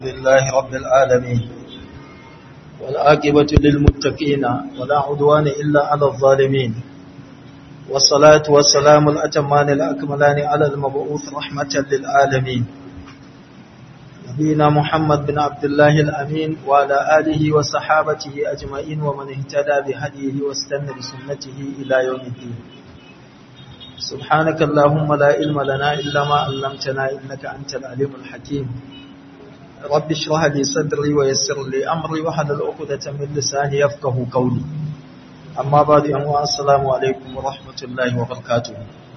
لله رب العالمين والعاقبة للمتقين ولا عدوان إلا على الظالمين والصلاة والسلام الأتمان الأكملان على المبعوث رحمة للعالمين نبينا محمد بن عبد الله الأمين وعلى آله وصحابته أجمعين ومن اهتدى بهديه واستنى بسنته إلى يوم الدين سبحانك اللهم لا علم لنا إلا ما علمتنا إنك أنت العليم الحكيم رب اشرح لي صدري ويسر لي أمري وحلل عقدة من لساني يفقه قولي أما بعد أمو السلام عليكم ورحمة الله وبركاته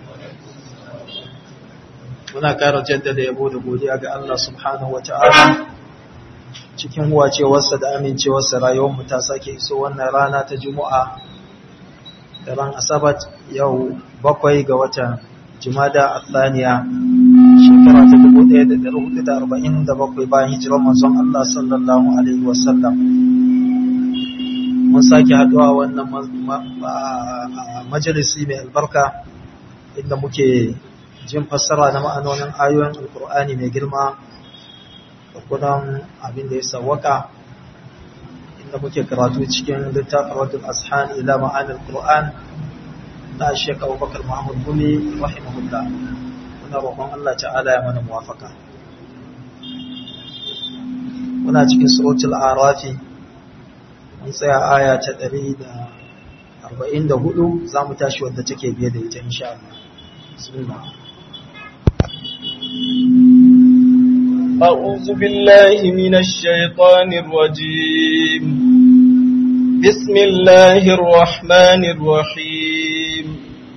muna ƙara jaddada yabo da godiya ga Allah subhanahu wa ta'ala cikin wacewarsa da amincewarsa rayuwarmu ta sake iso wannan rana ta juma'a da ran asabat yau bakwai ga watan jimada athaniya shekara ta 1447 bayan hijirar manzon Allah sallallahu alaihi wasallam mun sake haduwa wannan majalisi mai albarka inda muke jin fassara na ma'anonin ayoyin alkur'ani mai girma da kudan abin da ya sawwaka inda muke karatu cikin littafin wadda ashan ila ma'anin qur'an na Sheikh Abubakar Muhammad Gumi rahimahullah muna roƙon Allah ta'ala ya mana muwafaka muna cikin suratul arafi mun tsaya aya ta 144 zamu tashi wadda take biye da ita insha Allah bismillah أعوذ بالله من الشيطان الرجيم بسم الله الرحمن الرحيم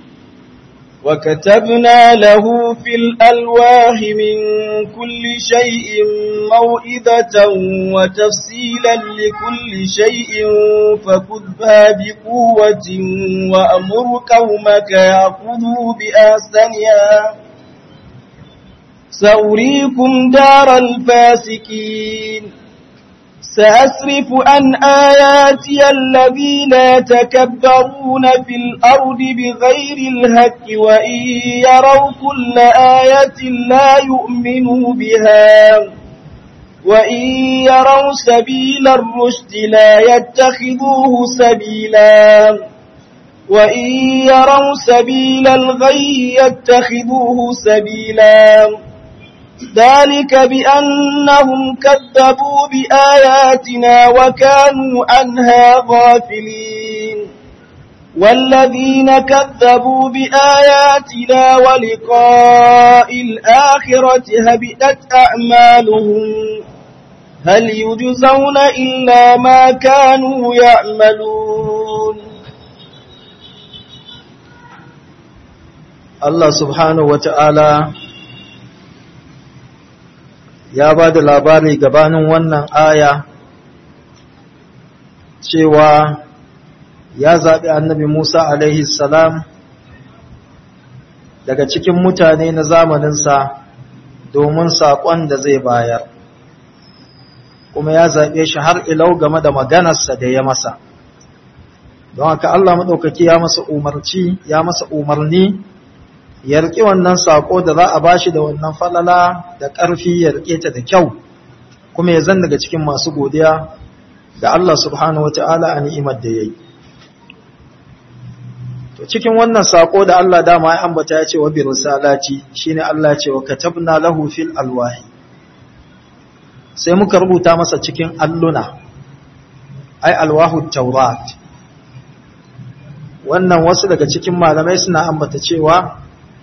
وكتبنا له في الألواح من كل شيء موئذة وتفصيلا لكل شيء فخذها بقوة وأمر قومك يأخذوا بأحسنها سأريكم دار الفاسقين سأسرف عن آياتي الذين يتكبرون في الأرض بغير الهك وإن يروا كل آية لا يؤمنوا بها وإن يروا سبيل الرشد لا يتخذوه سبيلا وإن يروا سبيل الغي يتخذوه سبيلا ذلك بأنهم كذبوا بآياتنا وكانوا عنها غافلين والذين كذبوا بآياتنا ولقاء الآخرة هبئت أعمالهم هل يجزون إلا ما كانوا يعملون Allah subhanahu wata'ala ya ba da labari gabanin wannan aya cewa ya zaɓi annabi Musa alaihi salam daga cikin mutane na zamaninsa domin saƙon da zai bayar kuma ya zaɓe shi har ilau game da maganarsa da ya masa don haka Allah maɗaukaki ya masa umarci ya masa umarni ya riƙe wannan saƙo da za a bashi da wannan falala da ƙarfi ya riƙe ta da kyau kuma ya zan daga cikin masu godiya ga Allah subhanahu wa ta'ala a ni'imar da ya yi. To cikin wannan saƙo da Allah dama ya ambata ya ce wa bi risalati shine Allah ce wa katabna lahu fil alwahi sai muka rubuta masa cikin alluna ai alwahu taurat wannan wasu daga cikin malamai suna ambata cewa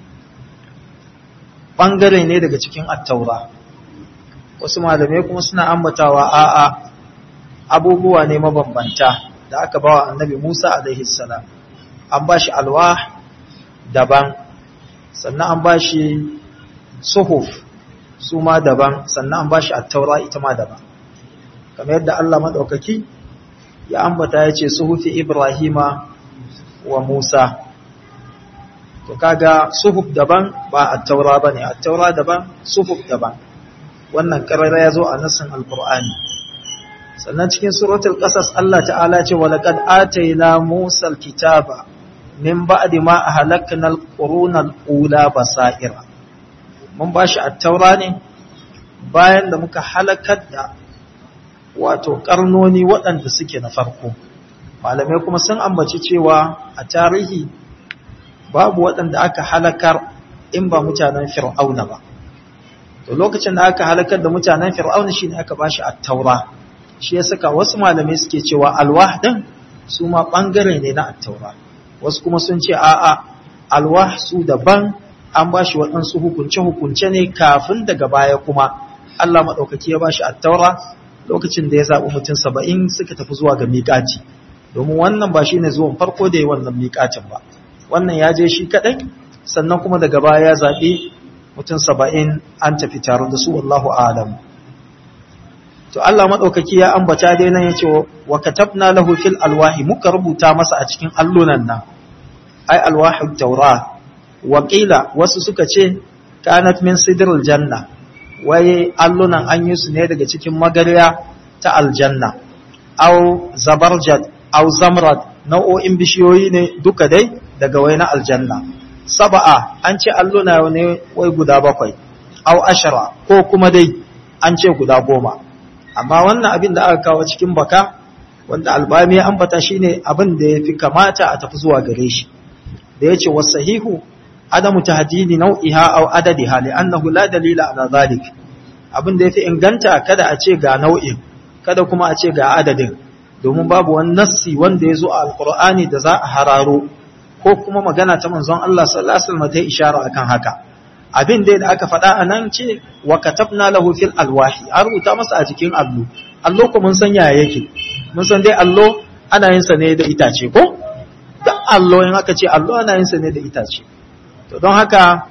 ɓangare ne daga cikin attaura wasu malamai kuma suna ambatawa a'a abubuwa ne mabambanta da aka bawa annabi Musa alaihi salam an ba shi alwah daban sannan an ba shi suhuf su ma daban sannan an ba shi attaura ita ma daban kamar yadda Allah maɗaukaki ya ambata ya ce suhufi Ibrahima wa Musa to kaga suhuf daban ba at-taura bane at-taura daban suhuf daban wannan karara yazo a nassin alqur'ani sannan cikin suratul qasas Allah ta'ala ce wa laqad atayna Musa al-kitaba min ba'di ma ahlakna al-quruna al-ula basaira mun bashi at-taura ne bayan da muka halakar da wato karnoni waɗanda suke na farko malamai kuma sun ambaci cewa a tarihi babu waɗanda aka halakar in ba mutanen fir'auna ba to lokacin da aka halakar da mutanen fir'auna shine aka bashi at-taura shi ya saka wasu malamai suke cewa alwah din su ma bangare ne na at-taura wasu kuma sun ce a'a alwah su daban an bashi waɗansu hukunce hukunce ne kafin daga baya kuma Allah madaukaki ya bashi at-taura lokacin da ya zabi mutum 70 suka tafi zuwa ga miƙati domin wannan ba shine zuwan farko da ya wannan miƙatin ba wannan ya je shi kadai sannan kuma daga baya ya zabi mutum saba'in an tafi tare da su wallahu alam to Allah maɗaukaki ya ambata dai nan ya ce wa katabna lahu fil alwahi muka rubuta masa a cikin allunan nan ai alwahi taura wa qila wasu suka ce kanat min sidril janna wai allunan an yi su ne daga cikin magarya ta aljanna au zabarjad au zamrad nau'o'in bishiyoyi ne duka dai daga wai na aljanna saba'a an ce alluna ne wai guda bakwai au ashara ko kuma dai an ce guda goma amma wannan abin da aka kawo cikin baka wanda albami ya ambata shine abin da ya fi kamata a tafi zuwa gare shi da ya ce wasahihu adamu tahdidi nau'iha au adadiha li'annahu la dalila ala zalik abin da ya fi inganta kada a ce ga nau'in kada kuma a ce ga adadin domin babu wani nassi wanda ya zo a alkur'ani da za a hararo ko kuma magana ta manzon Allah sallallahu alaihi wasallam ta ishara akan haka abin da da aka faɗa anan ce wa katabna lahu fil alwahi an rubuta masa a cikin allo allo ko mun san yaya yake mun san dai allo ana yin sa ne da itace ko da allo in aka ce allo ana yin sa ne da itace to don haka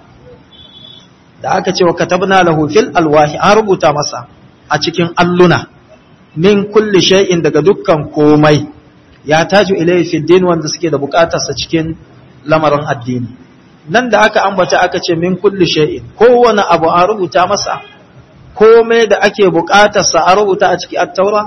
da aka ce wa katabna lahu fil alwahi an rubuta masa a cikin alluna min kulli shay'in daga dukkan komai ya taju ilayhi fi din wanda suke da bukatarsa cikin lamarin addini nan da aka ambata aka ce min kulli shay'in kowane abu an rubuta masa komai da ake bukatarsa an rubuta a cikin at-taura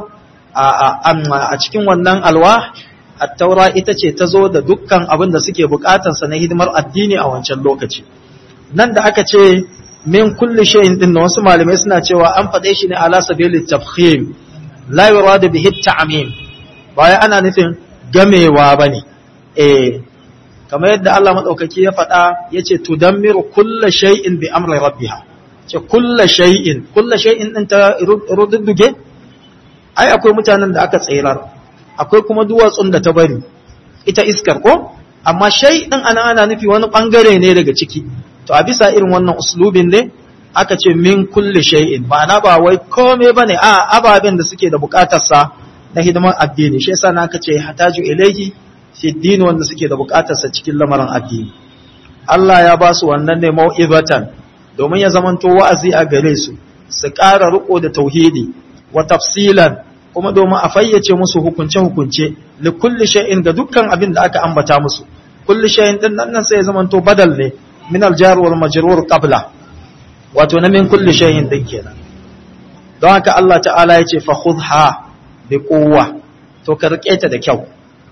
a cikin wannan alwa at-taura ita ce ta zo da dukkan abin da suke bukatarsa na hidimar addini a wancan lokaci nan da aka ce min kulli shay'in din wasu malamai suna cewa an faɗe shi ne ala sabilit tafkhim la yuradu bihi at-ta'mim baya ana nufin gamewa ba ne, eh, kamar yadda Allah maɗaukaki ya faɗa ya ce, Tudammiru kulla shay'in bi amri rabbiha, ce kulla shay'in, kulla shay'in ɗin ta rududduge? Ai, akwai mutanen da aka tsirar, akwai kuma duwatsun da ta bari, ita iskar ko? Amma shay'in ana ana nufi wani ɓangare ne daga ciki, to a bisa irin wannan uslubin ne, aka ce min kulle shay'in, ma'ana ba wai kome ba ne, a ababen da suke da bukatarsa na hidimar addini shi yasa naka ce hataju ilaihi fi din wanda suke da bukatarsa cikin lamarin addini Allah ya ba su wannan ne mau'izatan domin ya zamanto wa'azi a gare su su ƙara riko da tauhidi wa tafsilan kuma domin a fayyace musu hukunce hukunce li kulli shay'in ga dukkan abin da aka ambata musu kulli shay'in din nan sai ya zamanto badal ne min al-jar wal majrur qabla wato na min kulli shay'in din kenan don haka Allah ta'ala ya ce fa khudha bi kowa to ka rike ta da kyau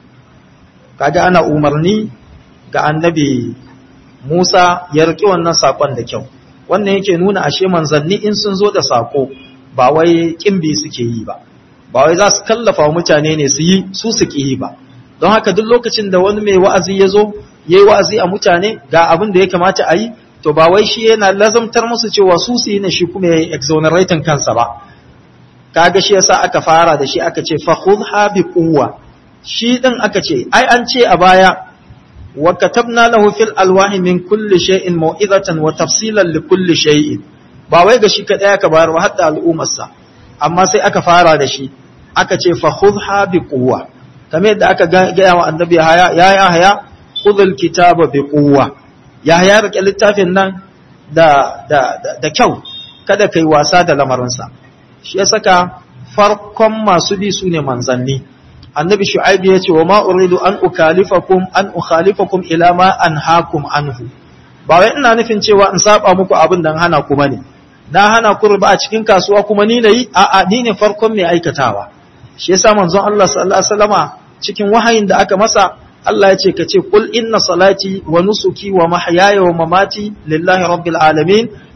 kaga ana umarni ga annabi Musa ya rike wannan sakon da kyau wannan yake nuna ashe manzanni in sun zo da sako ba wai kimbi suke yi ba ba wai za su kallafa wa mutane ne su yi su su yi ba don haka duk lokacin da wani mai wa'azi ya zo ya yi wa'azi a mutane ga abin da ya kamata a yi to ba wai shi yana lazamtar musu cewa su su yi na shi kuma ya yi exonerating kansa ba kaga shi yasa aka fara da shi aka ce fakhudha bi quwwa shi din aka ce ai an ce a baya wa katabna lahu fil alwahi min kulli shay'in mau'izatan wa tafsilan li kulli shay'in ba wai ga shi kadai aka bayar ba hatta al'ummar sa amma sai aka fara da shi aka ce fakhudha bi quwwa kamar yadda aka ga wa annabi haya ya ya haya khudhul kitaba bi quwwa ya haya rike littafin nan da da da kyau kada kai wasa da lamarinsa shi ya saka farkon masu bi su ne manzanni annabi shu'aibu ya ce wa ma uridu an ukalifakum an ukhalifakum ila ma anhaakum anhu ba wai ina nufin cewa in saba muku abin da hana ku bane na hana ku riba a cikin kasuwa kuma ni nayi a a ni ne farkon mai aikatawa shi yasa manzon Allah sallallahu alaihi wasallama cikin wahayin da aka masa Allah ya ce ka ce kul inna salati wa nusuki wa mahyaya wa mamati lillahi rabbil alamin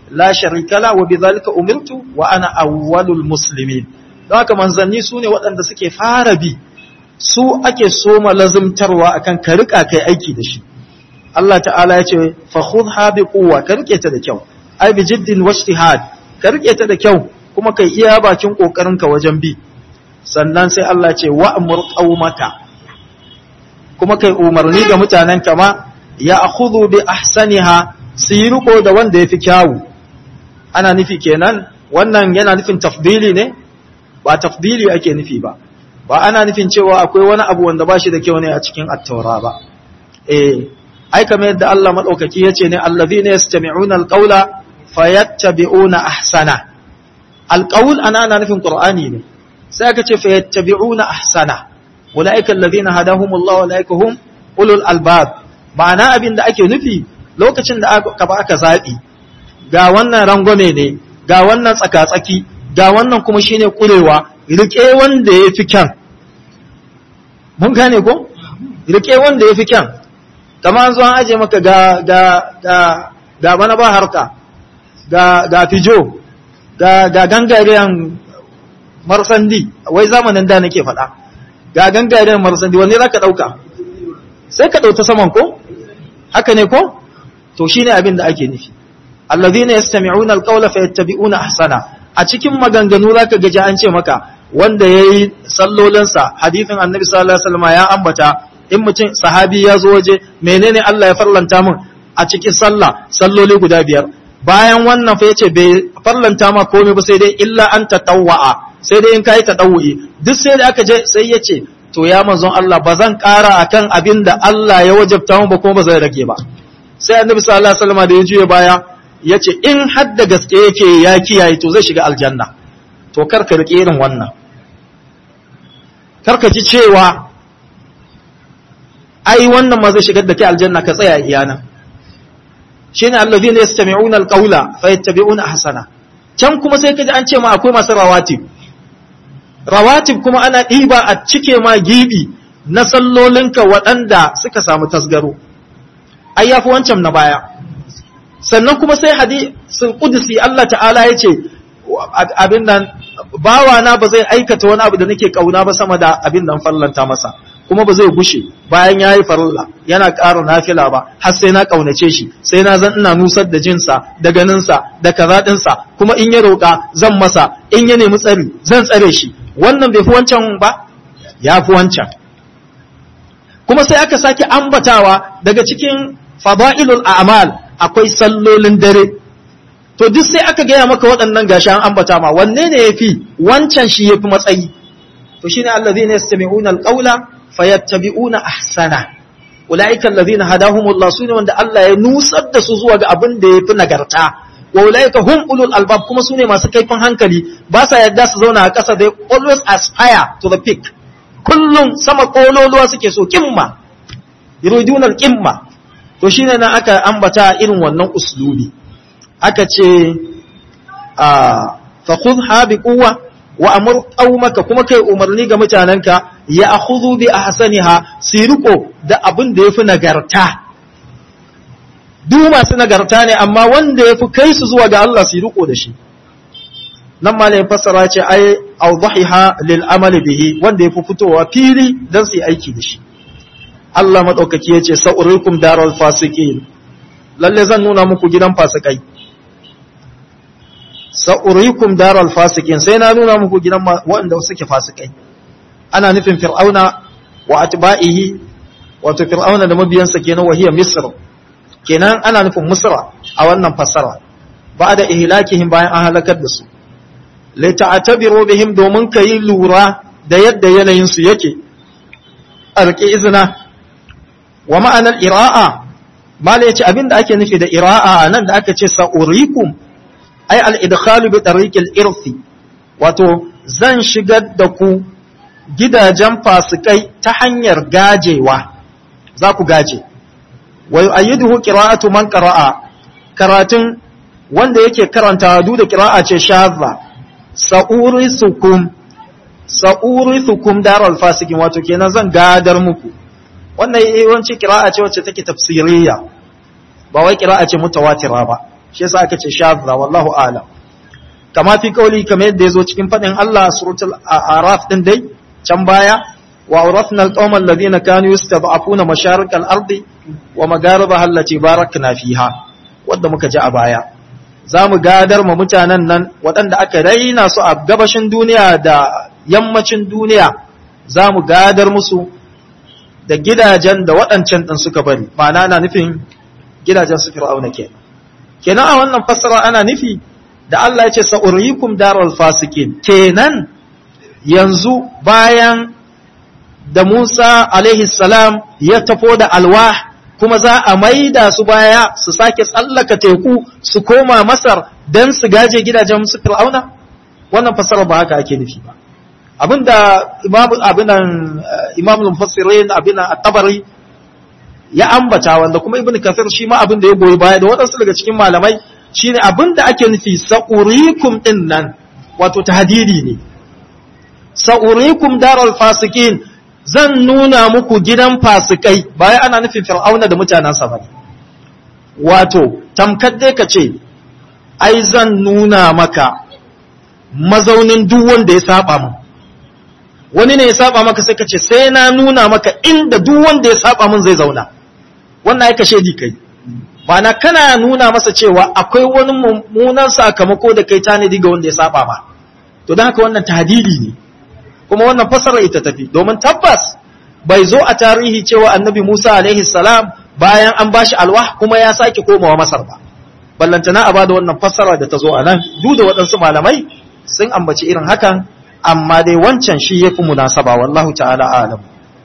la sharika la wa bidhalika umirtu wa ana awwalul muslimin don haka manzanni su ne waɗanda suke fara bi su ake soma lazimtarwa akan ka rika kai aiki da shi Allah ta'ala ya ce fa khudha bi quwwa ka rike ta da kyau ai bi jiddin wajtihad ka rike ta da kyau kuma kai iya bakin kokarin ka wajen bi sannan sai Allah ce wa'mur qaumaka kuma kai umarni ga mutanen kama ya akhudhu bi ahsaniha su yi riko da wanda yafi kyawu ana nufi kenan wannan yana nufin tafdili ne ba tafdili ake nufi ba ba ana nufin cewa akwai wani abu wanda ba shi da kyau ne a cikin attaura ba eh ai kamar yadda Allah madaukaki yace ne allazina yastami'una alqawla fayattabi'una ahsana alqawl ana ana nufin qur'ani ne sai aka ce fayattabi'una ahsana ulaika allazina hadahumullahu ulaika hum ulul albab ma'ana abin da ake nufi lokacin da aka ba aka zabi ga wannan rangwame ne ga wannan tsaka-tsaki ga wannan kuma shine kurewa rike wanda ya fi kyan mun gane ko rike wanda ya fi kyan kama an zo an aje maka ga ga ga ga bana ba harka ga ga fijo ga ga gangariyan marsandi wai zamanin da nake faɗa ga gangariyan marsandi wanne zaka dauka sai ka dauta saman ko haka ne ko to shine abin da ake nufi allazina yastami'una alqawla fayattabi'una ahsana a cikin maganganu zaka gaji an ce maka wanda yayi sallolinsa hadisin annabi sallallahu alaihi wasallam ya ambata in mutum sahabi ya zo waje menene Allah ya farlanta min a cikin sallah salloli guda biyar bayan wannan fa yace bai farlanta ma komai ba sai dai illa an tatawwa'a sai dai in kai tadawwi duk sai da aka je sai yace to ya manzon Allah ba zan ƙara akan abin da Allah ya wajabta mu ba kuma ba zai rage ba sai annabi sallallahu alaihi wasallam da ya juye baya ya ce in hadda gaske yake ya kiyaye to zai shiga aljanna to karka riƙe irin wannan karka ji cewa ai wannan ma zai shigar da kai aljanna ka tsaya iyana shine allazina yastami'una alqawla fayattabi'una ahsana can kuma sai kaji an ce ma akwai masu rawatib rawatib kuma ana ɗiba a cike ma gibi na sallolinka waɗanda suka samu tasgaro ai yafi wancan na baya sannan kuma sai hadisul qudsi Allah ta'ala ya ce abin nan bawa na ba zai aikata wani abu da nake kauna ba sama da abin nan fallanta masa kuma ba zai gushe bayan yayi farilla yana ƙara nafila ba har sai na kaunace shi sai na zan ina nusar da jinsa da ganinsa da kaza dinsa kuma in ya roƙa zan masa in ya nemi tsari zan tsare shi wannan bai fi wancan ba ya fi wancan kuma sai aka sake ambatawa daga cikin fada'ilul a'mal akwai sallolin dare to duk sai aka gaya maka waɗannan gashi an ambata ma wanne ne yafi wancan shi yafi matsayi to shine allazina yastami'una alqawla fayattabi'una ahsana ulaika allazina hadahumullah sune wanda Allah ya nusar da su zuwa ga abin da yafi nagarta wa ulaika hum ulul albab kuma sune masu kaifin hankali ba sa yadda su zauna a ƙasa they always aspire to the peak kullum sama kololuwa suke so kimma yuriduna al-qimma to shine nan aka ambata irin wannan uslubi aka ce fa khudha bi quwwa wa amur qaumaka kuma kai umarni ga mutananka ya akhudhu bi ahsaniha siriko da abin da yafi nagarta duk masu nagarta ne amma wanda yafi kai su zuwa ga Allah siriko da shi nan ma ne fassara ce ai awdahiha lil amali bihi wanda yafi fitowa fili dan su yi aiki da shi Allah maɗaukaki ya ce, Sa'urikum darar fasikin, lalle zan nuna muku gidan fasikai. Sa'urikum darar fasikin, sai na nuna muku gidan waɗanda suke fasikai. Ana nufin fir'auna wa atba'ihi, wato fir'auna da mabiyansa kenan wahiyar Misr, kenan ana nufin Misra a wannan fassara, ba da ihlakihim bayan an halakar da su. Laita a tabiro bihim domin ka yi lura da yadda yanayinsu yake, a riƙe izina wa ma'anar ira'a mala ya ce abinda ake nufi da ira'a nan da aka ce sa'urikum ai al'idkhalu bi tariqil irfi wato zan shigar da ku gidajen fasikai ta hanyar gajewa za ku gaje wa yu'ayyiduhu qira'atu man qara'a karatun wanda yake karanta duk da qira'a ce shadha sa'urisukum sa'urisukum daral fasikin wato kenan zan gadar muku wannan yawanci kira'a ce wacce take tafsiriyya ba wai kira'a ce mutawatira ba shi yasa aka ce shadda wallahu a'lam kama fi kauli kamar yadda yazo cikin fadin Allah suratul araf din dai can baya wa awrathna alqawma alladhina kanu yastad'afuna masharik al-ardi wa magharibaha allati barakna fiha wanda muka ji a baya zamu gadar ma mutanen nan waɗanda aka raina su a gabashin duniya da yammacin duniya zamu gadar musu da gidajen da waɗancan ɗin suka bari ma'ana na nufin gidajen su fir'auna ke kenan a wannan fassara ana nufi da Allah ya ce sa'urikum daral fasikin kenan yanzu bayan da Musa alaihi salam ya tafo da alwah kuma za a maida su baya su sake tsallaka teku su koma Masar don su gaje gidajen su fir'auna wannan fassara ba haka ake nufi ba abinda imam abinan imam al-mufassirin abinan at-tabari ya ambata wanda kuma ibn kathir shi ma abinda ya goyi baya da wadansu daga cikin malamai shine abinda ake nufi sa'urikum din nan wato tahdidi ne sa'urikum daral fasikin zan nuna muku gidan fasikai baya ana nufin fir'auna da mutanansa bane wato tamkar dai ka ce ai zan nuna maka mazaunin duk wanda ya saba mu wani ne ya saba maka sai ka ce sai na nuna maka inda duk wanda ya saba min zai zauna wannan ya kashe di kai ma'ana kana nuna masa cewa akwai wani mummunan sakamako da kai tanadi ga wanda ya saba ma to don haka wannan tahdidi ne kuma wannan fasara ita tafi domin tabbas bai zo a tarihi cewa annabi Musa alaihi salam bayan an bashi alwah kuma ya sake komawa Masar ba ballantana a bada wannan fassara da ta zo a nan duk da waɗansu malamai sun ambaci irin hakan amma dai wancan shi yafi munasaba wallahu ta'ala alam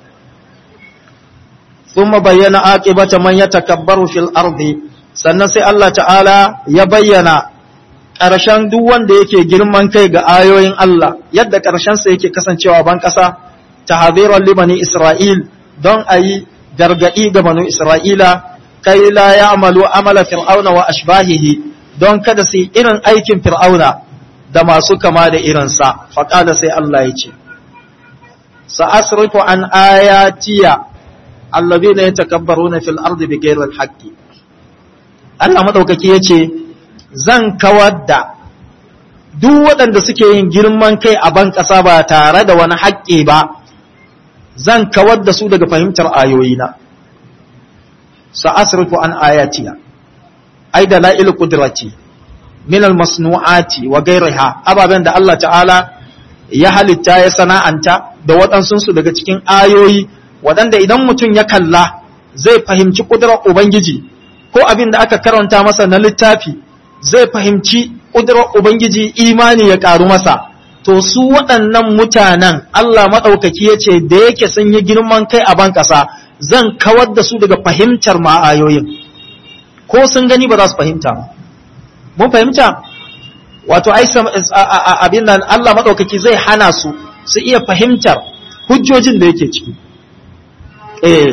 thumma bayyana aqibata man yatakabbaru fil ardi sannan sai Allah ta'ala ya bayyana ƙarshen duk wanda yake girman kai ga ayoyin Allah yadda ƙarshen sa yake kasancewa ban ƙasa tahziran libani Isra'il don ayi gargadi ga banu Isra'ila kai la ya'malu amala fir'auna wa ashbahihi don kada su yi irin aikin fir'auna da masu kama da irinsa faƙada sai Allah ya ce sa'asrifu an ayatiya allazi ne ya takabbaru na fil ardi bi gairar haƙƙi Allah maɗaukaki ya ce zan kawar da duk waɗanda suke yin girman kai a ban ƙasa ba tare da wani haƙƙi ba zan kawar da su daga fahimtar ayoyina sa'asrifu an ayatiya ai da la'il qudrati min almasnu'ati wa ghayriha ababen da Allah ta'ala ya halitta ya sana'anta da waɗansu su daga cikin ayoyi waɗanda idan mutum ya kalla zai fahimci ƙudurar ubangiji ko abin da aka karanta masa na littafi zai fahimci ƙudurar ubangiji imani ya ƙaru masa to su waɗannan mutanen Allah maɗaukaki ya ce da yake sun yi girman kai a ban ƙasa zan kawar da su daga fahimtar ma'ayoyin ko sun gani ba za su fahimta ba mun fahimta wato abin nan Allah maɗaukaki zai hana su su iya fahimtar hujjojin da yake ciki eh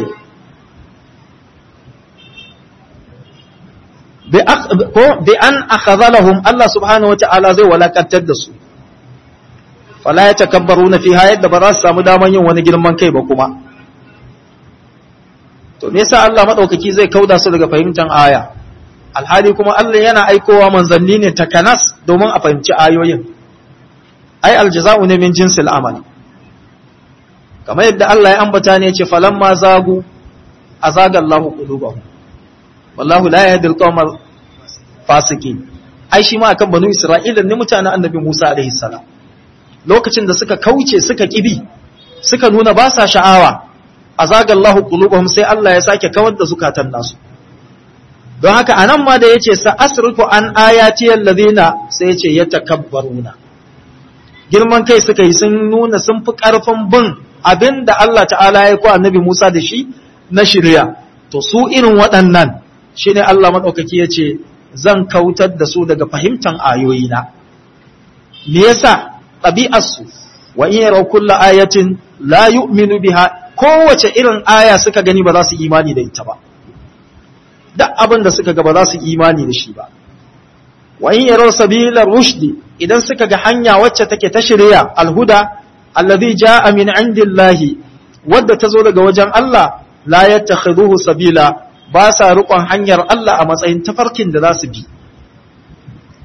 bi an akhadhalahum Allah subhanahu wata'ala zai walakantar da su fala ya takabbaruna fiha yadda ba za su samu daman yin wani girman kai ba kuma to me yasa Allah maɗaukaki zai kauda su daga fahimtar aya alhali kuma Allah yana aikowa manzanni ne takanas domin a fahimci ayoyin ai aljaza'u ne min jinsil amal kamar yadda Allah ya ambata ne ce falamma zagu azaga Allahu qulubahum wallahu la yahdi alqawmal fasiqin ai shi ma akan banu Isra'ila ne mutanen annabi Musa alaihi salam lokacin da suka kauce suka kibi suka nuna ba sa sha'awa azaga Allahu qulubahum sai Allah ya sake kawar da zukatan nasu don haka anan ma da yace sa asrifu an ayati allazina sai yace yatakabbaruna girman kai suka yi sun nuna sun fi karfin bin abinda Allah ta'ala ya ko annabi Musa da shi na shirya to su irin waɗannan shine Allah madaukaki yace zan kautar da su daga fahimtan ayoyina me yasa ɗabi'arsu wa in yaraw kullu ayatin la yu'minu biha kowace irin aya suka gani ba za su imani da ita ba duk abin da suka ga ba za su imani da shi ba wa in yaraw sabila rushdi idan suka ga hanya wacce take ta shirya alhuda alladhi jaa min indillahi wadda ta zo daga wajen Allah la yattakhiduhu sabila ba sa rukon hanyar Allah a matsayin tafarkin da za su bi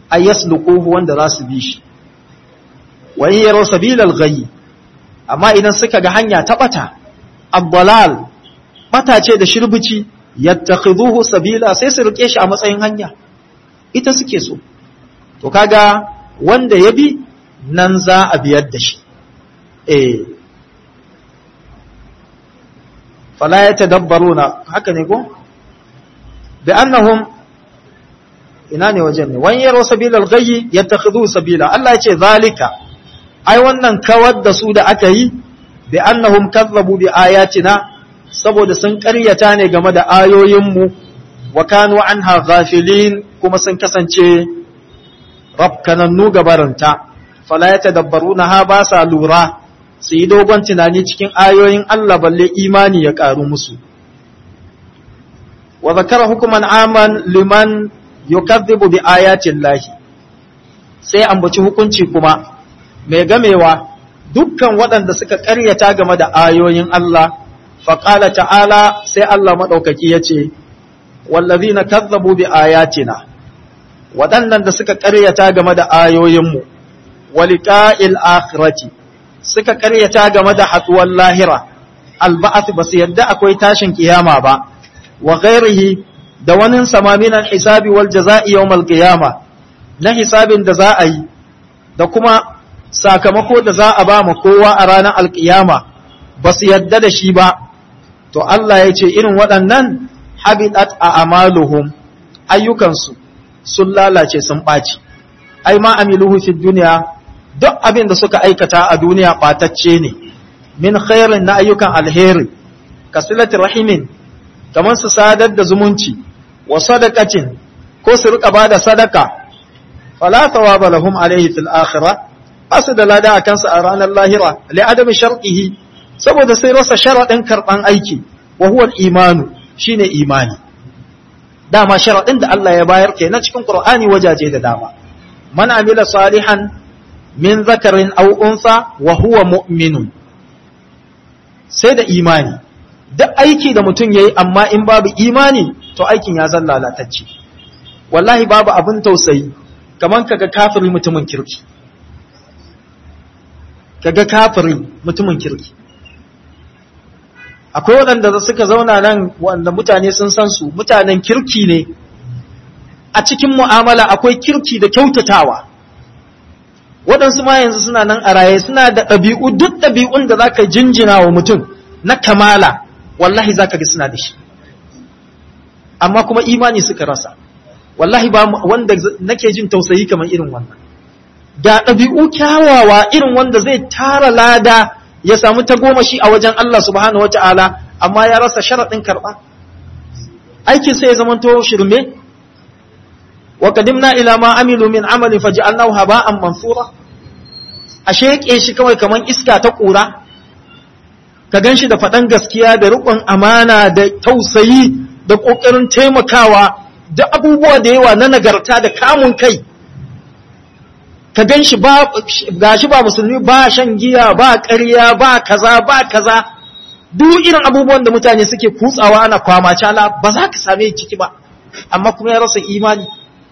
ay yasluquhu wanda za su bi shi wa in yaraw sabilal ghayy amma idan suka ga hanya ta bata abdalal bata ce da shirbici yattakhiduhu sabila sai su rike shi a matsayin hanya ita suke so to kaga wanda ya bi nan za a biyar da shi eh fala yatadabbaruna haka ne ko bi annahum ina ne wajen ne wani yaro sabilal gayyi yattakhidhu sabila Allah ya ce zalika ai wannan kawar da su da aka yi bi annahum kazzabu bi ayatina saboda sun ƙaryata ne game da ayoyinmu wa kanu anha ghafilin kuma sun kasance rafkanannu gabaranta fala yatadabbaruna ha ba sa lura su yi dogon tunani cikin ayoyin Allah balle imani ya ƙaru musu wa zakara hukuman aman liman yukazzibu bi ayatin lahi sai ambaci hukunci kuma mai gamewa dukkan waɗanda suka ƙaryata game da ayoyin Allah faƙala ta'ala sai Allah maɗaukaki ya ce wallazi na kazzabu bi ayatina waɗannan da suka ƙaryata game da ayoyinmu waliƙa'il akhirati suka ƙaryata game da haɗuwar lahira alba'ath ba su yadda akwai tashin kiyama ba wa ghairihi da wani samaminan hisabi wal jaza'i yawmal qiyama na hisabin da za a yi da kuma sakamako da za a ba ma kowa a ranar alkiyama ba su yadda da shi ba to Allah ya ce irin waɗannan habitat a amaluhum ayyukansu sun lalace sun ɓaci ai ma amiluhu fi duniya duk abin da suka aikata a duniya ɓatacce ne min khairin na ayyukan alheri kasilati rahimin kamar su sadar da zumunci wa sadaqatin ko su rika bada sadaka fala thawaba lahum alayhi fil akhirah asu da lada a kansu a ranar lahira li adami sharqihi saboda sai rasa sharadin karban aiki wa huwa imanu shine imani dama sharadin da Allah ya bayar kenan cikin Qur'ani wajaje da dama man amila salihan min zakarin aw unsa wa huwa mu'minun sai da imani duk aiki da mutum yayi amma in babu imani to aikin ya zan lalatacce wallahi babu abin tausayi kaman kaga kafiri mutumin kirki kaga kafiri mutumin kirki akwai waɗanda suka zauna nan wanda mutane sun san su mutanen kirki ne a cikin mu'amala akwai kirki da kyautatawa waɗansu ma yanzu suna nan a raye suna da ɗabi'u duk ɗabi'un da za ka jinjina wa mutum na kamala wallahi za ka ga suna da shi amma kuma imani suka rasa wallahi ba wanda nake jin tausayi kamar irin wannan ga ɗabi'u kyawawa irin wanda zai tara lada ya samu tagomashi a wajen Allah subhanahu wa ta'ala amma ya rasa sharaɗin karɓa aikin sai ya zamanto shirme wa qadimna ila ma amilu min amali faj'alnahu haba'an mansura a sheke shi kawai kaman iska ta ƙura ka ganshi da faɗan gaskiya da riƙon amana da tausayi da ƙoƙarin taimakawa da abubuwa da yawa na nagarta da kamun kai ka gan shi ba gashi ba musulmi ba shan giya ba ƙarya ba kaza ba kaza duk irin abubuwan da mutane suke kutsawa ana kwama cala ba za ka same ciki ba amma kuma ya rasa imani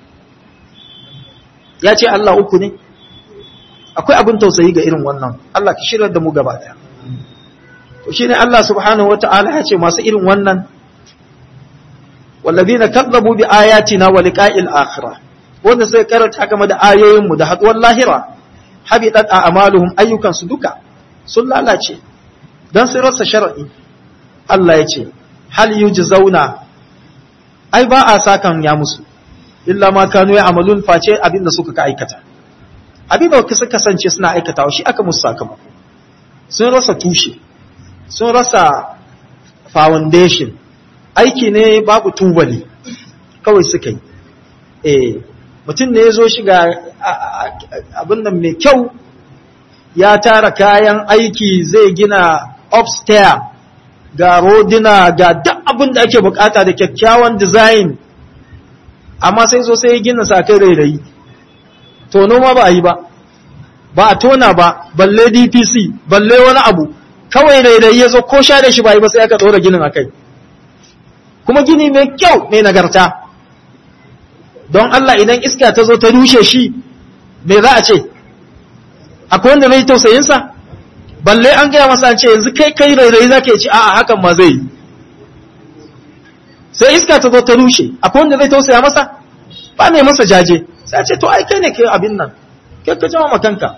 ya ce Allah uku ne akwai abin tausayi ga irin wannan Allah ka shirya da mu gaba daya to shine Allah subhanahu wata'ala ya ce masu irin wannan wallazina kadzabu bi ayatina wa liqa'il akhirah wanda sai karanta game da ayoyinmu da haduwar lahira habitat a amaluhum ayyukansu duka sun lalace dan sai rasa shar'i Allah ya ce hal yujzauna ai ba a sakan ya musu illa ma kanu ya amalun face abinda suka ka aikata abinda suka kasance suna aikatawa shi aka musu sakamako sun rasa tushe sun rasa foundation aiki ne babu tubali kawai suka yi eh mutum ne ya zo shiga abin nan mai kyau ya tara kayan aiki zai gina upstairs ga rodina ga duk abin da ake bukata da kyakkyawan design amma sai zo sai ya gina sakai rairayi tono ma ba a yi ba ba a tona ba balle dpc balle wani abu kawai rairayi ya zo ko sha da shi ba yi ba sai aka ɗora ginin a kai kuma gini mai kyau mai nagarta don Allah idan iska ta zo ta rushe shi me za a ce akwai wanda zai tausayinsa balle an gaya masa an ce yanzu kai kai rairayi za ka ce a'a hakan ma zai yi sai iska ta zo ta rushe akwai wanda zai tausaya masa ba ne masa jaje sai a ce to ai kai ne kai abin nan kai ka jama makanka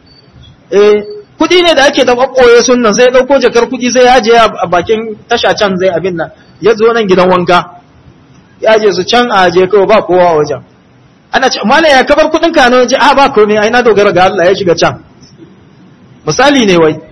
eh kudi ne da ake da kwakkoye sunnan sai ya dauko jakar kudi sai ya je a bakin tasha can zai abin nan ya zo nan gidan wanka ya je su can a je kawai ba kowa a wajen ana ce mala ya kabar kudin ka ne a ba komai ai na dogara ga Allah ya shiga can misali ne wai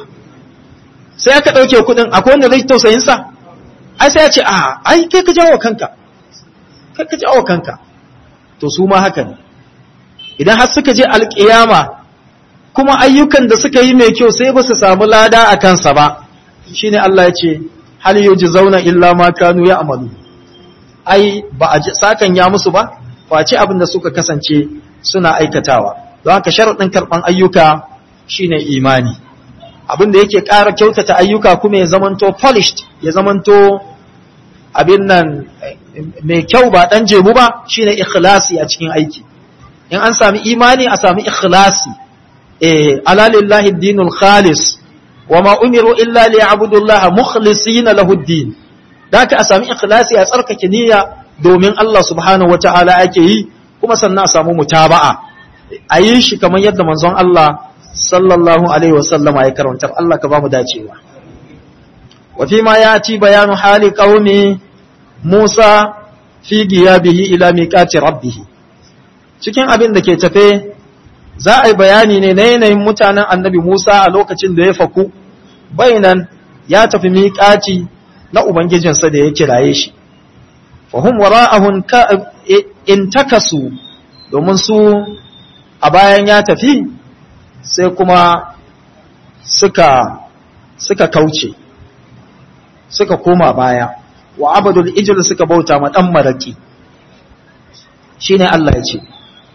sai aka dauke kudin akwai wanda zai tausayin sa ai sai ya ce a ai kai ka jawo kanka kai ka jawo kanka to su ma haka ne idan har suka je alkiyama kuma ayyukan da suka yi mai kyau sai ba su samu lada a kansa ba shine Allah ya ce hal yujzauna illa ma kanu ya'malu ai ba a sakan ya musu ba face abin da suka kasance suna aikatawa don haka sharadin karban ayyuka shine imani abin da yake ƙara kyautata ayyuka kuma ya zamanto polished ya zamanto abin nan mai kyau ba dan jebu ba shine ikhlasi a cikin aiki in an sami imani a sami ikhlasi eh ala lillahi dinul khalis wama umiru illa liya'budullaha mukhlisina lahu ad-din daka a sami ikhlasi a tsarkake niyya domin Allah subhanahu wata'ala ake yi kuma sannan a samu mutaba'a a yi shi kamar yadda manzon Allah sallallahu alaihi wasallama ya karantar Allah ka ba mu dacewa wa fi ma yati bayanu hali qaumi Musa fi giyabihi ila miqati rabbih cikin abin da ke tafe za a yi bayani ne na yanayin mutanen annabi Musa a lokacin da ya faku bainan ya tafi miƙaci na Ubangijinsa da ya kiraye shi. Fahim wara'ahun in takasu domin su a bayan ya tafi sai kuma suka, suka kauce, suka koma baya, wa abadul ijil suka bauta ma ɗan maraki. Shi ne Allah ya ce,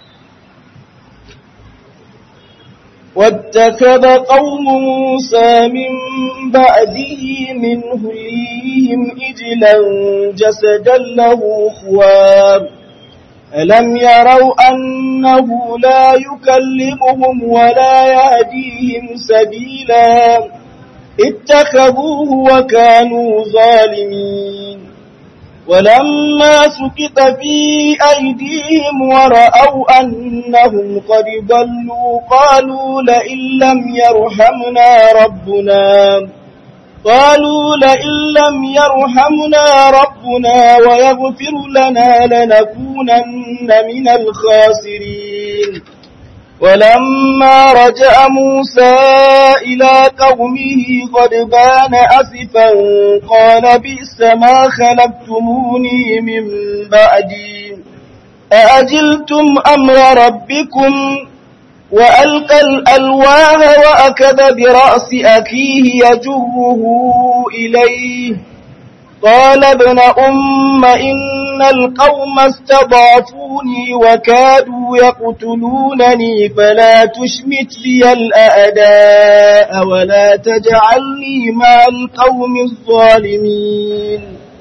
واتخذ قوم موسى من بعده من هليهم إجلا جسدا له خوار ألم يروا أنه لا يكلمهم ولا يهديهم سبيلا اتخذوه وكانوا ظالمين ولما سكت في أيديهم ورأوا أنهم قد ضلوا قالوا لئن لم يرحمنا ربنا قالوا لئن لم يرحمنا ربنا ويغفر لنا لنكونن من الخاسرين ولما رجع موسى إلى قومه غضبان أسفا قال بئس ما خلفتموني من بعدي أأجلتم أمر ربكم وألقى الألواه وأكذ برأس أخيه يجره إليه قال ابن أم إن القوم استضعفوني وكادوا يقتلونني فلا تشمت بي الأعداء ولا تجعلني مع القوم الظالمين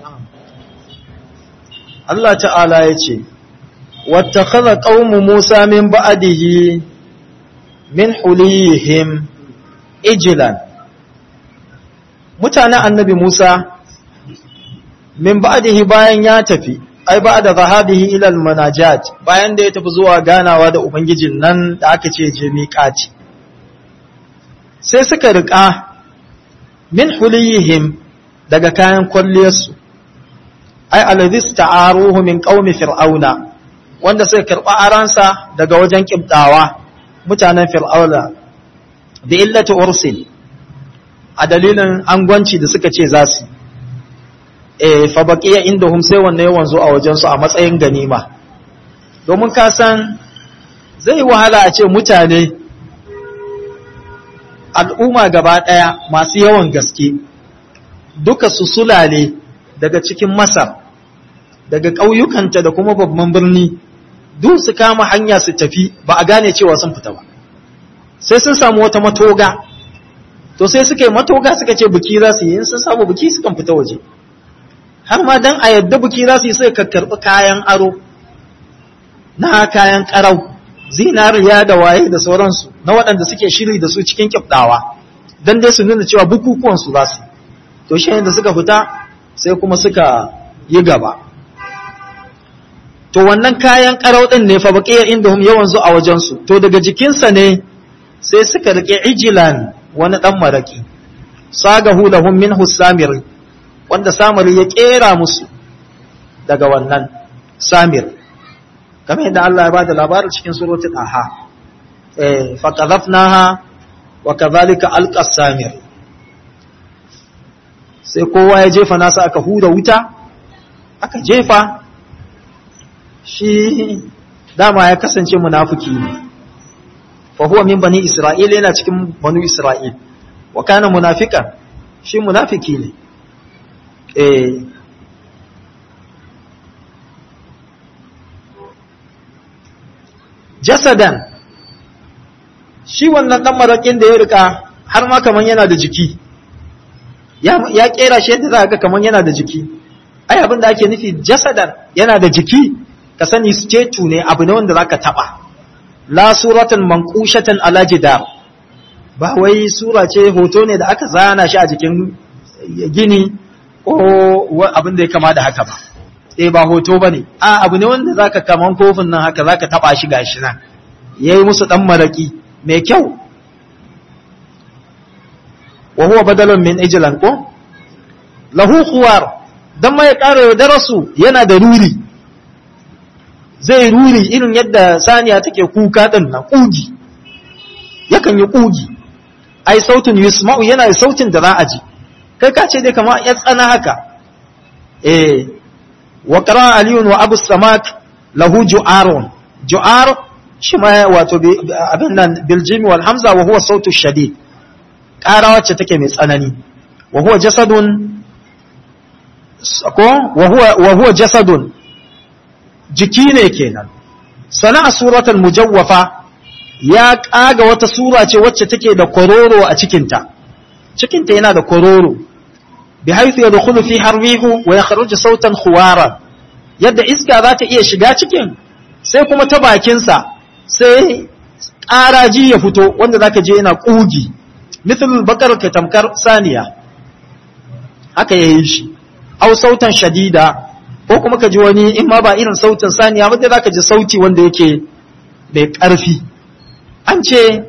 Allah ta'ala ya ce, Wattakaza ƙaunmu Musa min ba'adihi min hulihim ijilan. Mutanen annabi Musa min ba'dihi bayan ya tafi ai ba'da zahabihi ila al-munajat bayan da ya tafi zuwa ganawa da ubangijin nan da aka ce je miqati sai suka rika min huliyihim daga kayan kwalliyarsu ai alladhis ta'aruhu min qaumi fir'auna wanda sai karba aransa daga wajen kibdawa mutanen fir'auna da illati ursil a dalilin angwanci da suka ce za su e fa baqiya indahum sai wanne wanzo a wajen su a matsayin ganima domin ka san zai wahala a ce mutane al'umma gaba daya masu yawan gaske duka su sulale daga cikin Masar daga ƙauyukanta da kuma babban birni duk su kama hanya su tafi ba a gane cewa sun fita ba sai sun samu wata matoga to sai suka yi matoga suka ce buki za su yi in sun samu buki sukan fita waje har ma dan a yadda buki za su yi sai ka karɓi kayan aro na kayan karau zinariya da waye da sauransu na waɗanda suke shiri da su cikin kifdawa don dai su nuna cewa bukukuwan su za su to shi da suka fita sai kuma suka yi gaba to wannan kayan karau din ne fa baqiya indahum yawan zu a wajen su to daga jikinsa ne sai suka rike ijilan wani dan maraki sagahu lahum minhu samir wanda samir ya kera musu daga wannan samir kamar yadda Allah ya ba da labarin cikin suratul aha eh fa qadhafnaha wa kadhalika alqa samir sai kowa ya jefa nasa aka huda wuta aka jefa shi dama ya kasance munafiki ne fa huwa min bani isra'il yana cikin banu isra'il wa kana munafiqan shi munafiki ne eh jasadan shi wannan dan marakin da ya rika har ma kaman yana da jiki ya ya kera shi yadda za ga kaman yana da jiki ai abin da ake nufi jasadan yana da jiki ka sani statue ne abu ne wanda zaka taba la suratan manqushatan ala jidar ba wai sura ce hoto ne da aka zana shi a jikin gini ko abin da ya kama da haka ba eh ba hoto bane a abu ne wanda zaka kaman kofin nan haka zaka taba shi gashi nan yayi musu dan maraki mai kyau wa huwa badalun min ijlan ko lahu khuwar dan mai ƙara darasu yana da ruri zai ruri irin yadda saniya take kuka din nan kugi yakan yi kugi ai sautin yusma'u yana da sautin da za a ji kai ka ce dai kamar ya tsana haka eh wa qara aliyun wa abu samak lahu ju'arun ju'ar shi ma wato abin nan bil jimi wal hamza wa huwa sautu shadid ƙara wacce take mai tsanani wa huwa jasadun ko wa huwa jasadun jiki ne kenan sana'a suratul mujawwafa ya kaga wata sura ce wacce take da kororo a cikinta cikinta yana da kororo bi haythu yadkhulu fi harrihu wa yakhruju sautan khuwara yadda iska za ta iya shiga cikin sai kuma ta bakin sa sai ƙaraji ya fito wanda zaka je yana kugi mithlul bakar ka tamkar saniya haka yayi shi au sautan shadida ko kuma ka ji wani in ma ba irin sautin saniya ba za ka ji sauti wanda yake mai ƙarfi an ce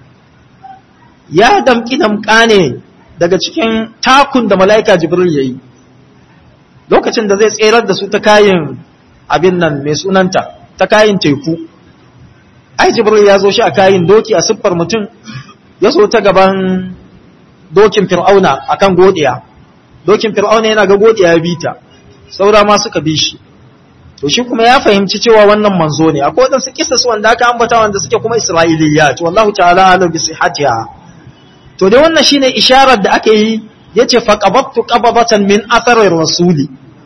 ya damƙi damƙa ne daga cikin takun da mala'ika jibril ya yi lokacin da zai tserar da su ta kayan abin nan mai sunanta ta kayan teku ai jibril ya zo shi a kayan doki a siffar mutum ya zo ta gaban dokin fir'auna akan godiya dokin fir'auna yana ga godiya ya bita saura ma suka bi shi to shi kuma ya fahimci cewa wannan manzo ne akwai wadansu kisas wanda aka ambata wanda suke kuma isra'iliyya to wallahu ta'ala ala bi sihhatiha to dai wannan shine isharar da aka yi yace fa qabattu qababatan min athari rasuli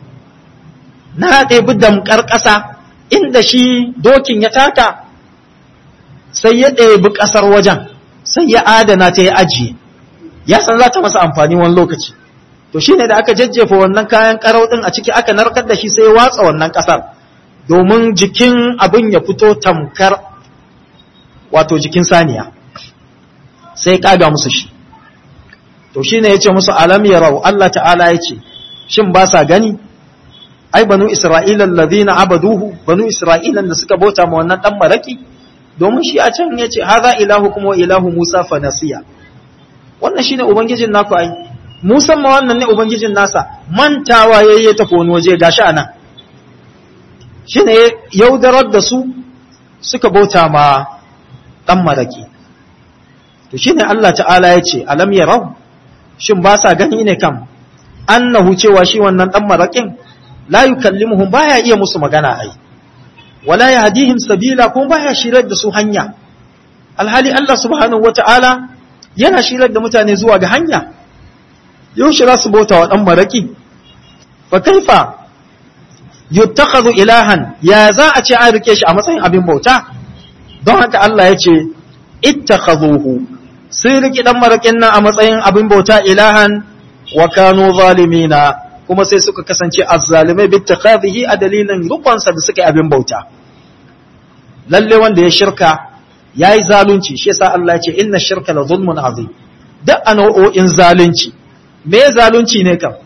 na ɗebi damkar ƙasa inda shi dokin ya taka sai ya ɗebi ƙasar wajen sai ya adana ta ya ajiye ya san za ta masa amfani wani lokaci to shi ne da aka jajjefa wannan kayan karau ɗin a ciki aka narkar da shi sai watsa wannan ƙasar domin jikin abin ya fito tamkar wato jikin saniya sai ƙaga musu shi to shi ne ya ce musu alam ya rau Allah ta'ala ya ce shin ba sa gani ai banu isra'ilan lazina abaduhu banu isra'ilan da suka bauta ma wannan ɗan maraki domin shi a can ya ce haza ilahu kuma wa ilahu musa fa nasiya wannan shine ubangijin naku ai Musan ma wannan ne Ubangijin nasa mantawa ya yi tafi wani waje gashi a nan, shi ne yaudarar da su suka bauta ma ɗan maraki. To shi ne Allah ta'ala ya ce, Alam ya rau, shin ba sa gani ne kam, annahu cewa shi wannan ɗan maraƙin, la yi kallimuhun ba ya iya musu magana ai, wala ya hadihim sabila kuma ba ya shirar da su hanya. Alhali Allah subhanahu wa ta'ala yana shirar da mutane zuwa ga hanya. yaushe za su bauta wa ɗan maraƙi fa kaifa yuttakhadhu ilahan ya za a ce an rike shi a matsayin abin bauta don haka Allah ya ce ittakhadhuhu sun riki ɗan maraƙin nan a matsayin abin bauta ilahan wa kanu zalimina kuma sai suka kasance azzalimai bi takhadhihi a dalilin rukunsa da suka yi abin bauta lalle wanda ya shirka yayi zalunci shi yasa Allah ya ce inna shirka la zulmun azim duk a nau'o'in zalunci me zalunci ne kam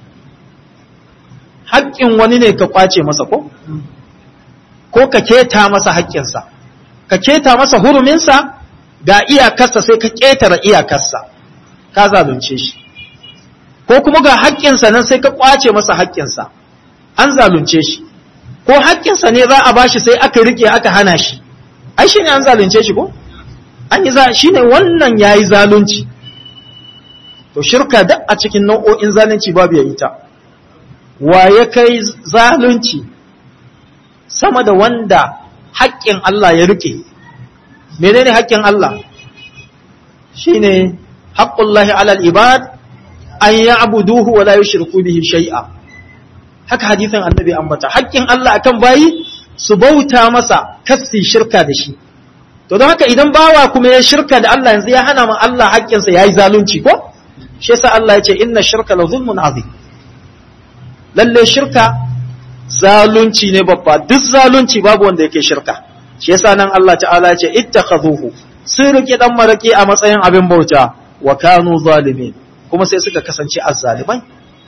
haƙƙin wani ne ka kwace masa ko ko ka keta masa haƙƙinsa ka keta masa huruminsa ga iyakarsa sai ka ƙetare iyakarsa ka zalunce shi ko kuma ga haƙƙinsa nan sai ka kwace masa haƙƙinsa an zalunce shi ko haƙƙinsa ne za a bashi sai aka rike aka hana shi ai shi ne an zalunce shi ko an yi shi ne wannan ya yi zalunci to shirka duk a cikin nau'o'in zalunci babu ya ita wa ya kai zalunci sama da wanda haƙƙin Allah ya rike menene haƙƙin Allah shine haqqullahi alal ibad an ya'buduhu wa la yushriku bihi shay'a haka hadisin annabi ambata haƙƙin Allah akan bayi su bauta masa kasi shirka da shi to don haka idan bawa kuma ya shirka da Allah yanzu ya hana ma Allah haƙƙinsa yayi zalunci ko shi yasa Allah ya ce inna shirka la zulmun azim lalle shirka zalunci ne babba duk zalunci babu wanda yake shirka shi yasa nan Allah ta'ala ya ce ittakhazuhu sun rike dan maraki a matsayin abin bauta wa kanu zalimin kuma sai suka kasance azzalimai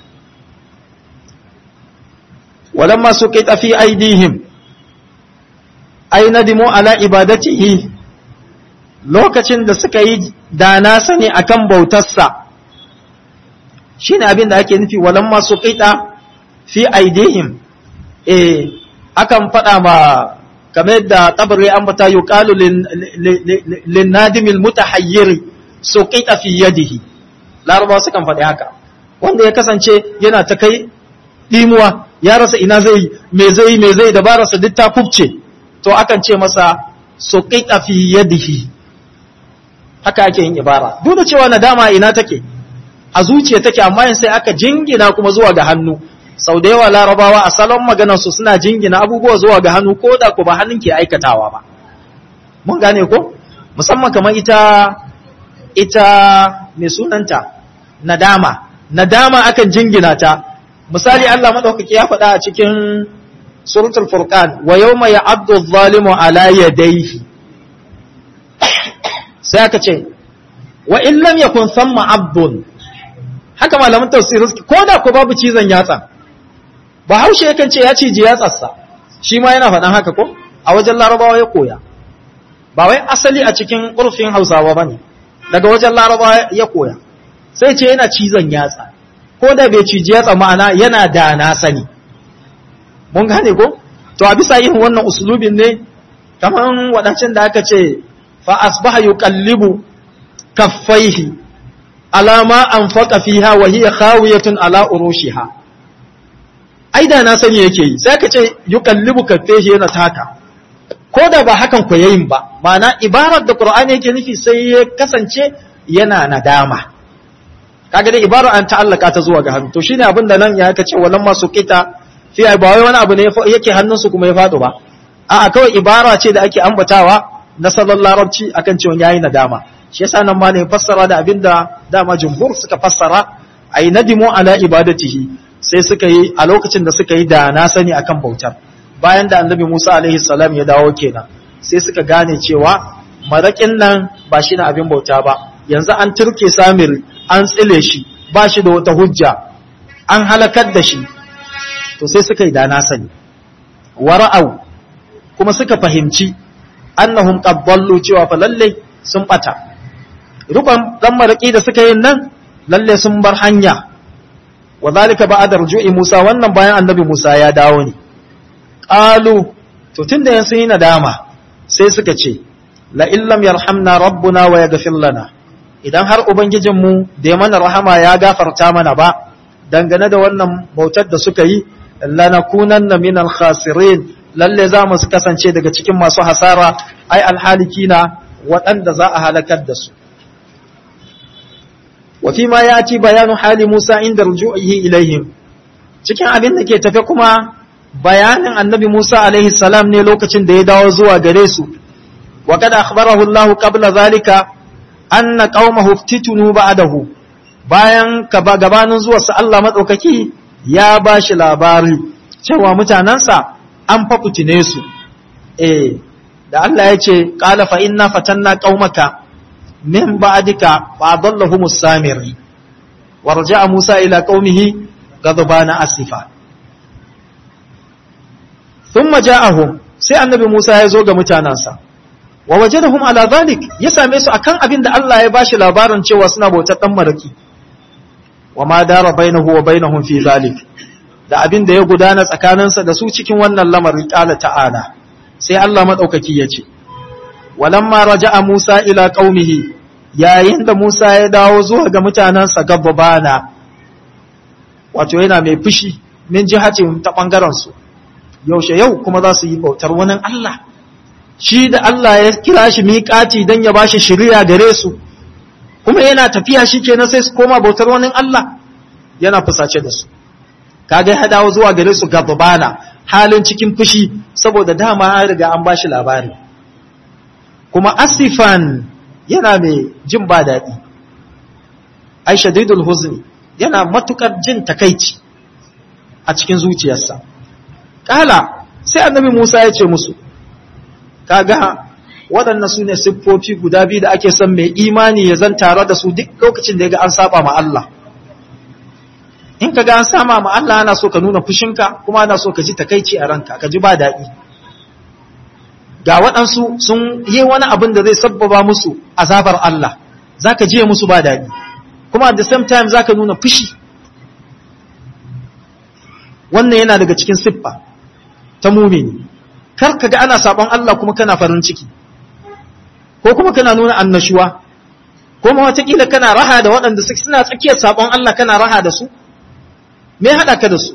walamma suqita fi aidihim ay nadimu ala ibadatihi lokacin da suka yi dana sani akan bautarsa shine abin da ake nufi walamma suqita fi aidihim eh akan faɗa ma kamar yadda tabari an bata yuqalu lin nadimil mutahayyir suqita fi yadihi larabawa sukan faɗi haka wanda ya kasance yana ta kai dimuwa ya rasa ina zai me zai me zai dabararsa duk ta kubce to akan ce masa suqita fi yadihi haka ake yin ibara duk da cewa nadama ina take a zuciya take amma yin sai aka jingina kuma zuwa ga hannu sau da yawa larabawa a salon maganarsu suna jingina abubuwa zuwa ga hannu ko da ku ba hannun ke aikatawa ba mun gane ko musamman kamar ita ita mai sunanta nadama nadama akan jingina ta misali Allah madaukaki ya faɗa a cikin suratul furqan wa yawma ya'addu adh-dhalimu ala yadayhi sai aka ce wa in lam yakun thamma abdun haka malaman tafsir ko da ko babu cizon yatsa bahaushe yakan ce ya ciji yatsarsa shi ma yana faɗan haka ko a wajen larabawa ya koya ba wai asali a cikin ƙurfin hausawa ba ne daga wajen larabawa ya koya sai ce yana cizon yatsa ko da bai ciji yatsa ma'ana yana da na sani mun gane ko to a bisa yin wannan usulubin ne kamar waɗancan da aka ce fa asbaha yuqallibu kaffaihi alama anfaqa fiha wa hiya khawiyatun ala urushiha ai da na sani yake yi sai ka ce yuqallibu kaffaihi yana taka ko da ba hakan ku yayin ba ma'ana ibarar da qur'ani yake nufi sai ya kasance yana nadama kaga dai ibarar an ta'allaka ta zuwa ga hannu to shine abin da nan ya kace walan masu qita fi ba wai wani abu ne yake hannunsu kuma ya fado ba a'a kawai ibara ce da ake ambatawa na salon larabci akan cewa yayi nadama shi yasa nan ma ne fassara da abinda dama jumhur suka fassara ay nadimu ala ibadatihi sai suka yi a lokacin da suka yi da na sani akan bautar bayan da annabi Musa alaihi salam ya dawo kenan sai suka gane cewa marakin nan ba shi na abin bauta ba yanzu an turke samir an tsile shi ba shi da wata hujja an halakar da shi to sai suka yi da na sani wara'au kuma suka fahimci annahum qad dallu cewa fa lalle sun bata rukun dan maraki da suka yin nan lalle sun bar hanya wa zalika ba'da rujui Musa wannan bayan annabi Musa ya dawo ne qalu to tunda yan sun yi nadama sai suka ce la illam yarhamna rabbuna wa yaghfir lana idan har ubangijin mu da ya mana rahama ya gafarta mana ba dangane da wannan bautar da suka yi lanakunanna minal khasirin lalle za mu kasance daga cikin masu hasara ai alhalikina waɗanda za a halakar da su wafi ma ya ci bayanu hali Musa inda ruju'ihi ilaihim cikin abin da ke tafe kuma bayanin annabi Musa alaihi salam ne lokacin da ya dawo zuwa gare su wa kada akhbarahu Allah qabla zalika anna qaumahu iftitunu ba'dahu bayan gabanin zuwa sa Allah madaukaki ya bashi labari cewa mutanansa an fafutine su eh da Allah ya ce qala fa inna fatanna qaumaka min ba'dika fa adallahumus samiri warja'a Musa ila qaumihi ghadbana asifa thumma ja'ahum sai annabi Musa ya zo ga mutanansa wa wajadahum ala dhalik ya same su akan abin da Allah ya bashi labarin cewa suna bautar dan maraki wa ma dara bainahu wa bainahum fi zalik da abin da ya gudana tsakaninsa da su cikin wannan lamarin qala ta'ala sai Allah madaukaki ya ce walamma raja'a Musa ila qaumihi yayin da Musa ya dawo zuwa ga mutanansa gabbana wato yana mai fushi min jihatin ta bangaren su yaushe yau kuma za su yi bautar wani Allah shi da Allah ya kira shi miƙati don ya ba shi shirya gare su kuma yana tafiya shi kenan sai su koma bautar wani Allah yana fusace da su kaga ya dawo zuwa gare su gababana halin cikin fushi saboda dama an riga an ba shi labari kuma asifan yana mai jin ba daɗi ai shadidul huzni yana matukar jin takaici a cikin zuciyarsa kala sai annabi Musa ya ce musu kaga waɗannan su ne siffofi guda biyu da ake son mai imani ya zan tare da su duk lokacin da ya ga an saba ma Allah in ka ga an sama ma Allah ana so ka nuna fushinka kuma ana so ka ji takaici a ranka ka ji ba daɗi ga waɗansu sun yi wani abin da zai sabbaba musu azabar Allah za ka jiye musu ba daɗi kuma at the same time za ka nuna fushi wannan yana daga cikin siffa ta mumini kar ka ga ana sabon Allah kuma kana farin ciki ko kuma kana nuna annashuwa ko ma watakila kana raha da waɗanda suna tsakiyar sabon Allah kana raha da su me haɗa ka da su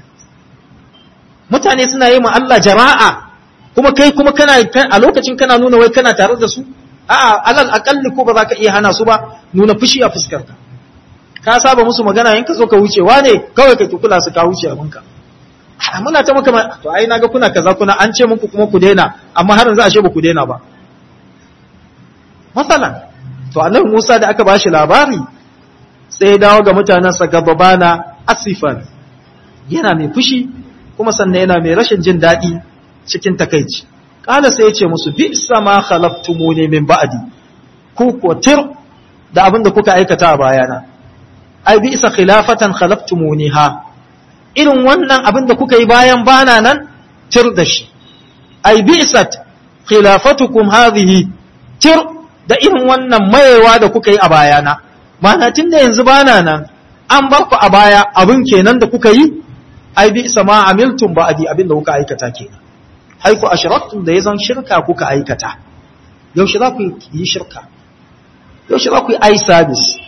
mutane suna yi ma Allah jara'a kuma kai kuma kana a lokacin kana nuna wai kana tare da su a'a alal akalli ko ba za ka iya hana su ba nuna fushi a fuskar ka ka saba musu magana in ka zo ka wuce wane kawai ka kula su ka wuce abinka muna ta maka to ai naga kuna kaza kuna an ce muku kuma ku daina amma har yanzu ashe ba ku daina ba masalan to annabi Musa da aka bashi labari sai dawo ga mutanen sa gababana asifan yana mai fushi kuma sannan yana mai rashin jin daɗi cikin takaici kala sai ya ce musu bi sama khalaftumuni min ba'di ku ko tir da abin da kuka aikata a bayana ai bi isa khilafatan khalaftumuniha irin wannan abin da kuka yi bayan bana nan tir da shi ai bi'sat khilafatukum hadhihi tir da irin wannan mayewa da kuka yi a bayana mana tunda yanzu bana nan an bar ku a baya abin kenan da kuka yi ai bi'sa ma amiltum ba'di abin da kuka aikata kenan haiku ashraktum da yazan shirka kuka aikata yaushe za ku yi shirka yaushe za ku yi ai service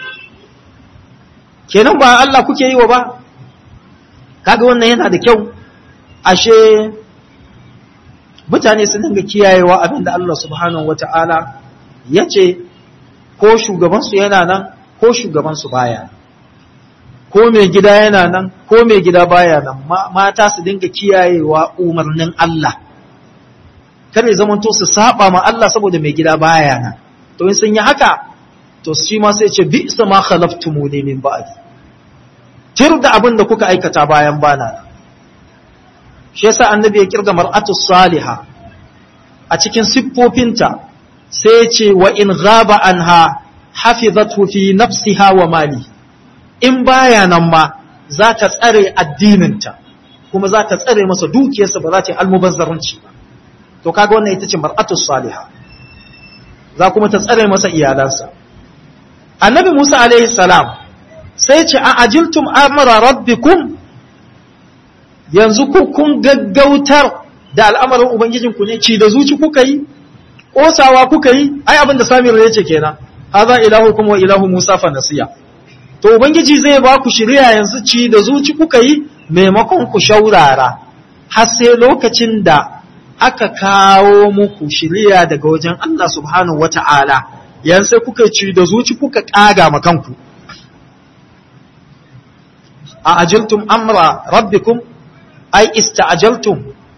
kenan ba Allah kuke yi wa ba kaga wannan yana da kyau ashe mutane su dinga kiyayewa abinda Allah subhanahu wata'ala ya ce ko shugabansu yana nan ko shugabansu baya ko mai gida yana nan ko mai gida baya nan mata su dinga kiyayewa umarnin Allah kar ya zamanto su saba ma Allah saboda mai gida baya nan to in sun yi haka to shi ma sai ce bi ma khalaftumuni min ba'di tir da abin da kuka aikata bayan bana shi yasa annabi ya kirga mar'atu saliha a cikin siffofinta sai ce wa in ghaba anha hafizatu fi nafsiha wa mali in baya nan ma za ta tsare addininta kuma za ta tsare masa dukiyarsa ba za ta yi almubazzaranci ba to kaga wannan ita ce mar'atu saliha za kuma ta tsare masa iyalansa annabi Musa alaihi salam sai ce a ajiltum amra rabbikum yanzu ku kun gaggautar da al'amarin ubangijinku ne ci da zuci kuka yi kosawa kuka yi ai abin da Samir ya ce kenan haza ilahukum wa ilahu Musa fa nasiya to ubangiji zai ba ku shiriya yanzu ci da zuci kuka yi maimakon ku shaurara har sai lokacin da aka kawo muku shiriya daga wajen Allah subhanahu wata'ala yan sai kuka ci da zuci kuka kaga ma kanku a ajiltum amra rabbikum ay ista'jaltum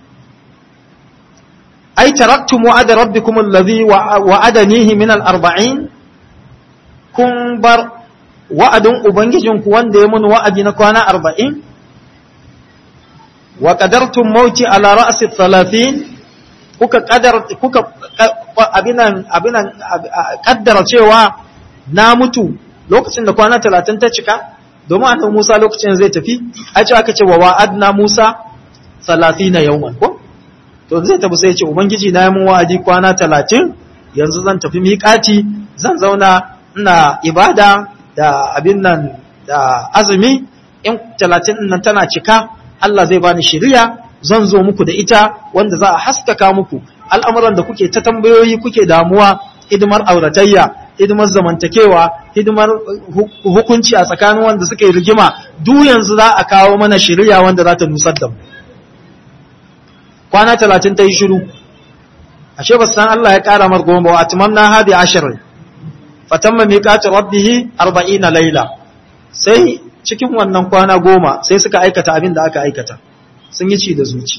ay taraktum wa'ada rabbikum alladhi wa'adanihi min al-arba'in kun bar wa'adin ubangijinku wanda ya mun wa'adi na kwana arba'in wa qadartum mauti ala ra'si 30 kuka kadar kuka abinan abinan kaddara cewa na mutu lokacin da kwana 30 ta cika domin annabi Musa lokacin zai tafi a ce aka ce wa wa'adna Musa 30 yawman ko to zai tafi sai ya ce ubangiji na yi mun wa'adi kwana 30 yanzu zan tafi miƙati zan zauna ina ibada da abin nan da azumi in 30 nan tana cika Allah zai bani shiriya zan zo muku da ita wanda za a haskaka muku al'amuran da kuke ta tambayoyi kuke damuwa hidimar auratayya hidimar zamantakewa hidimar hukunci a tsakanin wanda suka yi rigima duk yanzu za a kawo mana shiriya wanda za ta nusar da mu kwana talatin ta yi shiru ashe ba san Allah ya ƙara mar goma wa atmamna hadi ashirin fatamma miqatu rabbihi arba'ina laila sai cikin wannan kwana goma sai suka aikata abin da aka aikata sun yi ci da zuci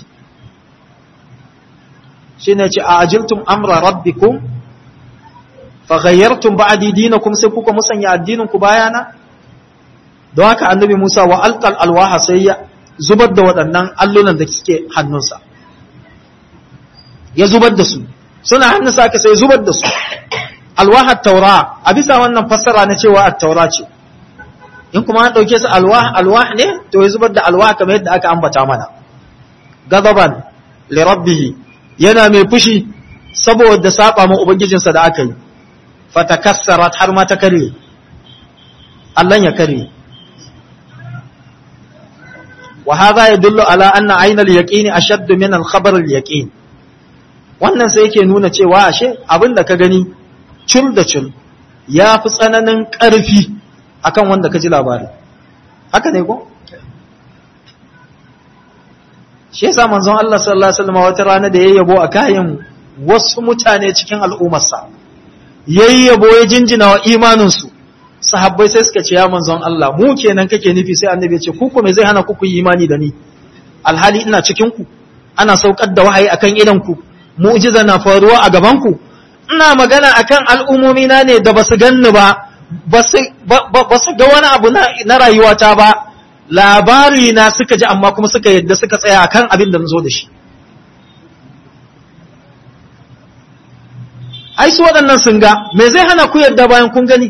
shine ce a ajiltum amra rabbikum fa ghayyartum ba'di dinakum sai kuka musanya addinin ku bayana don haka annabi Musa wa alqal alwaha sai ya zubar da waɗannan allunan da suke hannunsa ya zubar da su suna hannunsa aka sai zubar da su alwahar taura a bisa wannan fassara na cewa at-taura ce in kuma an ɗauke su alwah alwah ne to ya zubar da alwah kamar yadda aka ambata mana gazaban li rabbih yana mai fushi saboda saba ma ubangijinsa da aka yi fatakassarat har ma ta kare Allah ya kare wa hadha yadullu ala anna ayna al-yaqini ashaddu min al-khabar al-yaqin wannan sai yake nuna cewa ashe abin da ka gani cul da cul ya fi tsananin ƙarfi akan wanda ka ji labari haka ne ko shi yasa manzon Allah sallallahu alaihi wasallam wata rana da yayyabo a kayan wasu mutane cikin al'ummarsa yayyabo ya jinjina wa imanin su sahabbai sai suka ce ya manzon Allah mu kenan kake nufi sai annabi ya ce ku me zai hana ku ku yi imani da ni alhali ina cikin ku ana saukar da wahayi akan idan ku mu'jiza na faruwa a gaban ku ina magana akan al'umomi na ne da basu ganni ba basu ga wani abu na rayuwata ba labari na suka ji amma kuma suka yadda suka tsaya akan abin da zo da shi ai su waɗannan sun ga me zai hana ku yadda bayan kun gani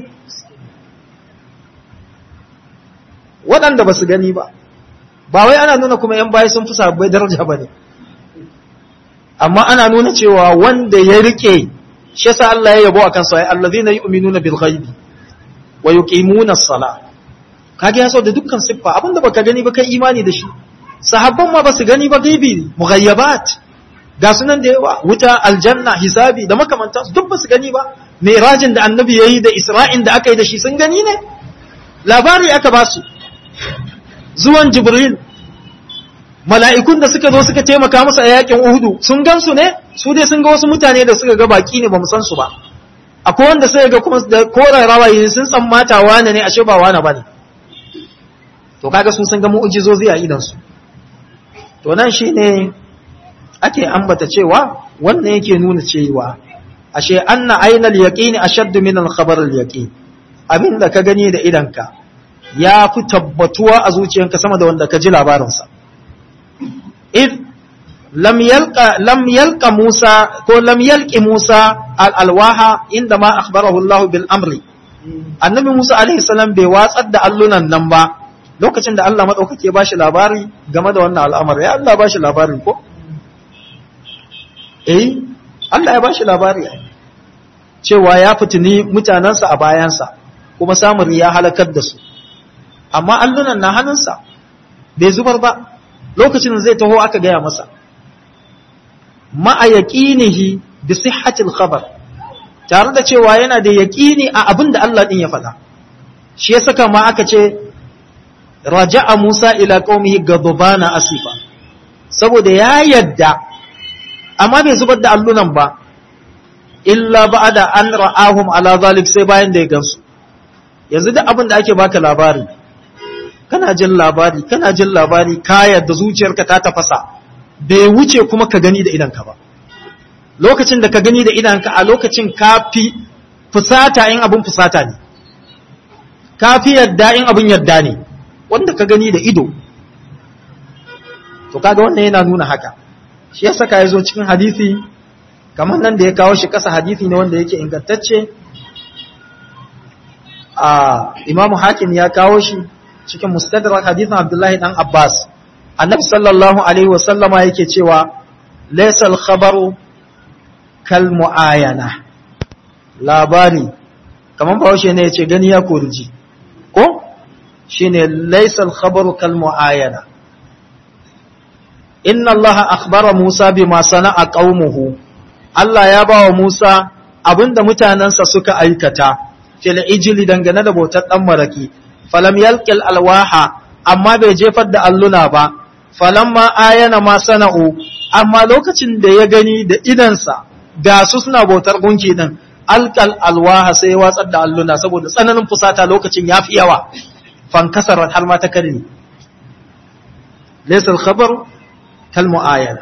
waɗanda ba su gani ba ba wai ana nuna kuma ‘yan baya sun fi sabbai daraja ba ne amma ana nuna cewa wanda ya rike shi yasa Allah ya yabo akan sa ay allazina yu'minuna bil ghaibi wa yuqimuna as-salah kage ya so da dukkan siffa abinda baka gani ba kai imani da shi sahabban ma basu gani ba gaibi mughayyabat ga sunan da yawa wuta aljanna hisabi da makamanta duk basu gani ba mi'rajin da annabi yayi da isra'in da aka yi da shi sun gani ne labari aka ba su zuwan jibril mala'ikun da suka zo suka taimaka musu a yakin Uhudu sun gansu ne su dai sun ga wasu mutane da suka ga baki ne ba mu san su ba akwai wanda sai ga kuma da koren rawayi sun san mata wane ne ashe ba wane bane to kaga su sun ga mu'jizozi a idan su to nan shine ake ambata cewa wannan yake nuna cewa ashe anna ainal yaqini ashaddu min al-khabar al-yaqin abinda ka gani da idanka ya fi tabbatuwa a zuciyanka sama da wanda ka ji labarinsa إذ لم يلقى لم يلقى موسى لم يلقى موسى الألواح عندما أخبره الله بالأمر annabi Musa alaihi salam bai watsar da allunan nan ba lokacin da Allah madaukake ba shi labari game da wannan al'amari ya Allah ba shi labari ko eh Allah ya ba shi labari cewa ya fitini mutanansa a bayansa kuma samun ya halakar da su amma allunan na hannunsa bai zubar ba lokacin zai taho aka gaya masa ma'a yaqinihi bi sihhatil khabar tare da cewa yana da yaqini a abin da Allah din ya faɗa shi ya saka ma aka ce raja'a Musa ila qaumihi ghadbana asifa saboda ya yadda amma bai zubar da allunan ba illa ba'da an ra'ahum ala zalik sai bayan da ya gansu yanzu duk abin da ake baka labari kana jin labari kana jin labari ka yadda zuciyarka ta tafasa bai wuce kuma ka gani da idanka ba lokacin da ka gani da idanka a lokacin ka fi fusata in abin fusata ne ka fi yadda in abin yadda ne wanda ka gani da ido to kaga wannan yana nuna haka shi ya saka ya zo cikin hadisi kamar nan da ya kawo shi kasa hadisi ne wanda yake ingantacce a imamu hakim ya kawo shi cikin mustadrak hadithin abdullahi dan abbas annabi sallallahu alaihi wasallama yake cewa laysal khabaru kal muayana labari kamar bahaushe ne yace gani ya kurji ko shine laysal khabaru kal muayana inna allaha akhbara musa bima sana'a qaumuhu Allah ya bawa Musa abinda mutanansa suka aikata fil ijli dangane da bautar dan maraki falam yalqil alwaha amma bai jefar da alluna ba falamma ayana ma sana'u amma lokacin da ya gani da idansa ga su suna bautar gunki din alqal alwaha sai ya watsar da alluna saboda tsananin fusata lokacin yafi yawa fankasarat har ma ta karni laysa alkhabar kal muayana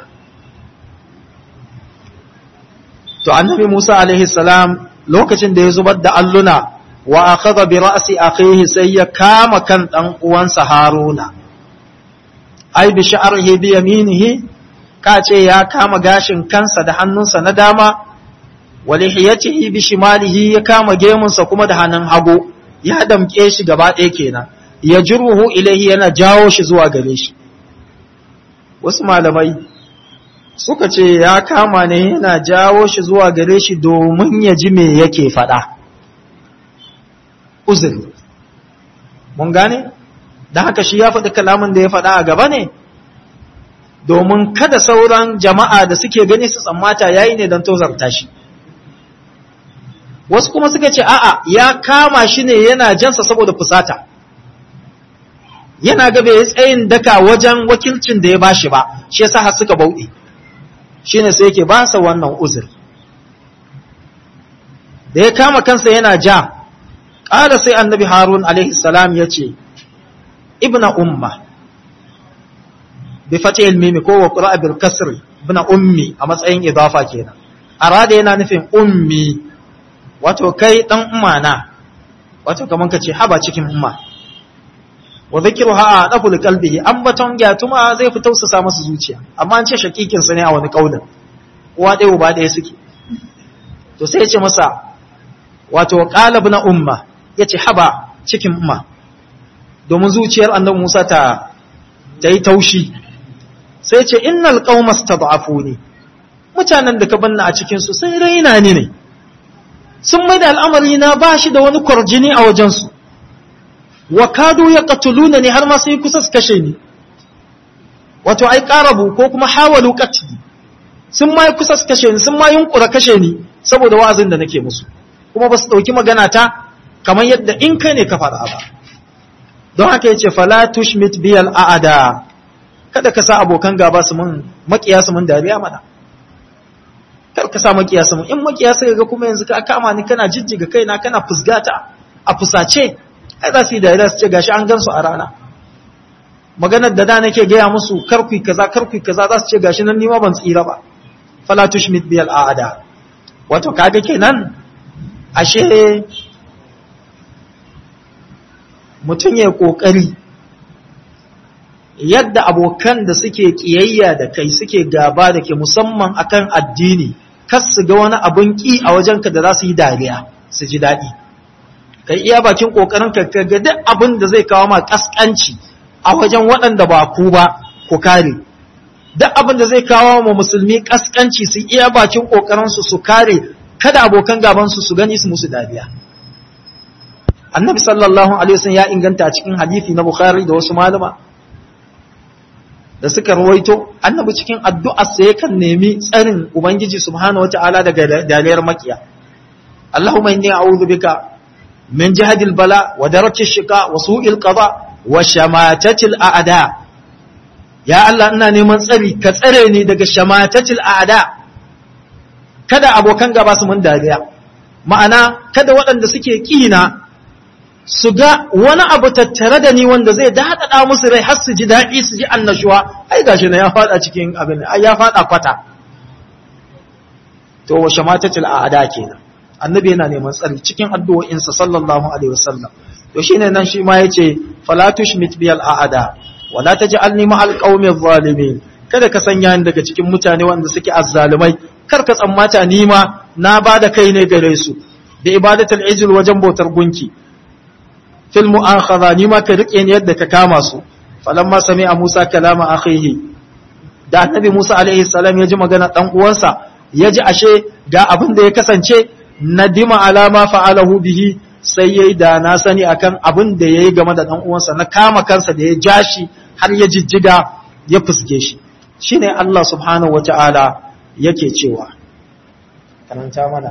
to annabi Musa alaihi salam lokacin da ya zubar da alluna wa akhadha bi ra'si akhihi sai ya kama kan dan uwansa Haruna ai bi sha'rihi bi yaminihi ka ce ya kama gashin kansa da hannunsa na dama wa lihiyatihi bi shimalihi ya kama gemunsa kuma da hannun hagu ya damke shi gaba ɗaya kenan ya juruhu ilaihi yana jawo shi zuwa gare shi wasu malamai suka ce ya kama ne yana jawo shi zuwa gare shi domin ya ji me yake faɗa uzuri mun gane da haka shi ya faɗi kalamin da ya faɗa a gaba ne domin kada sauran jama'a da suke gani su tsammata yayi ne don tozarta shi wasu kuma suka ce a'a ya kama shi ne yana jansa saboda fusata yana ga bai tsayin daka wajen wakilcin da ya bashi ba shi yasa har suka bauɗe shine sai yake ba sa wannan uzur da ya kama kansa yana ja ƙara sai annabi harun alaihi salam ya ce ibna umma bi fatihil mimi ko wa qira'a bil kasr ibna ummi a matsayin idafa kenan arada yana nufin ummi wato kai dan umma na wato kaman kace haba cikin umma wa dhikruha adafu li qalbihi ambaton gyatuma zai fi tausasa masa zuciya amma an ce shakikin sa ne a wani kaulin uwa ɗaya uba ɗaya suke to sai ya ce masa wato qalab na umma yace haba cikin umma domin zuciyar annabi Musa ta ta yi taushi sai ce innal qauma stad'afuni mutanen da ka banna a cikin su sai raina ni ne sun mai da al'amari na ba shi da wani kwarjini a wajen su wa kadu yaqtuluna ni har ma sai kusa su kashe ni wato ai qarabu ko kuma hawalu qatli sun ma kusa su kashe ni sun ma yunkura kashe ni saboda wa'azin da nake musu kuma ba su dauki magana ta kamar yadda in kai ne ka faɗa ba don haka yace fala tushmit biyal aada kada ka sa abokan gaba su mun makiya su mun dariya mana kar ka sa makiya su mun in makiya sai ga kuma yanzu ka kama ni kana jijjiga kaina kana fusgata a fusace ai za su yi dariya su ce gashi an gansu a rana maganar da da nake gaya musu karkui kaza karkui kaza za su ce gashi nan nima ban tsira ba fala tushmit biyal aada wato kaga kenan ashe mutum ya kokari yadda abokan da suke kiyayya da kai suke gaba da ke musamman akan addini kas su ga wani abun ki a wajenka da za su yi dariya su ji daɗi kai iya bakin kokarin ka ga duk abin da zai kawo ma kaskanci a wajen waɗanda ba ku ba ku kare duk abin da zai kawo ma musulmi kaskanci su iya bakin kokarin su su kare kada abokan gaban su su gani su musu dariya annabi sallallahu alaihi wasallam ya inganta cikin hadisi na bukhari da wasu malama da suka rawaito annabi cikin addu'ar sa yakan nemi tsarin ubangiji subhanahu wataala daga dariyar makiya Allahumma inni a'udhu bika min jahadil bala wa daraki shika wa su'il qada wa shamatatil a'da ya Allah ina neman tsari ka tsare ni daga shamatatil a'da kada abokan gaba su mun dariya ma'ana kada waɗanda suke kina su ga wani abu tattare da ni wanda zai daɗaɗa musu rai har su ji daɗi su ji annashuwa ai gashi na ya faɗa cikin abin ai ya faɗa kwata to wa shamatatil a'da kenan annabi yana neman tsari cikin addu'o'insa sallallahu alaihi wasallam to shine nan shi ma yace fala tushmit biyal a'ada wala taj'alni ma'al qaumi adh-dhalimin kada ka sanya ni daga cikin mutane wanda suke azzalumai kar ka tsammata ni ma na ba da kai ne gare su da ibadatul ijil wajen bautar gunki fil mu'akhadha ni ma ka rike ni yadda ka kama su falamma sami'a Musa kalama akhihi da annabi Musa alaihi salam ya ji magana dan uwansa ya ji ashe ga abin da ya kasance nadima alama fa'alahu bihi sai yayi da na sani akan abin da yayi game da dan uwansa na kama kansa da ya jashi har ya jijjiga ya fusge shi shine Allah subhanahu wataala yake cewa karanta mana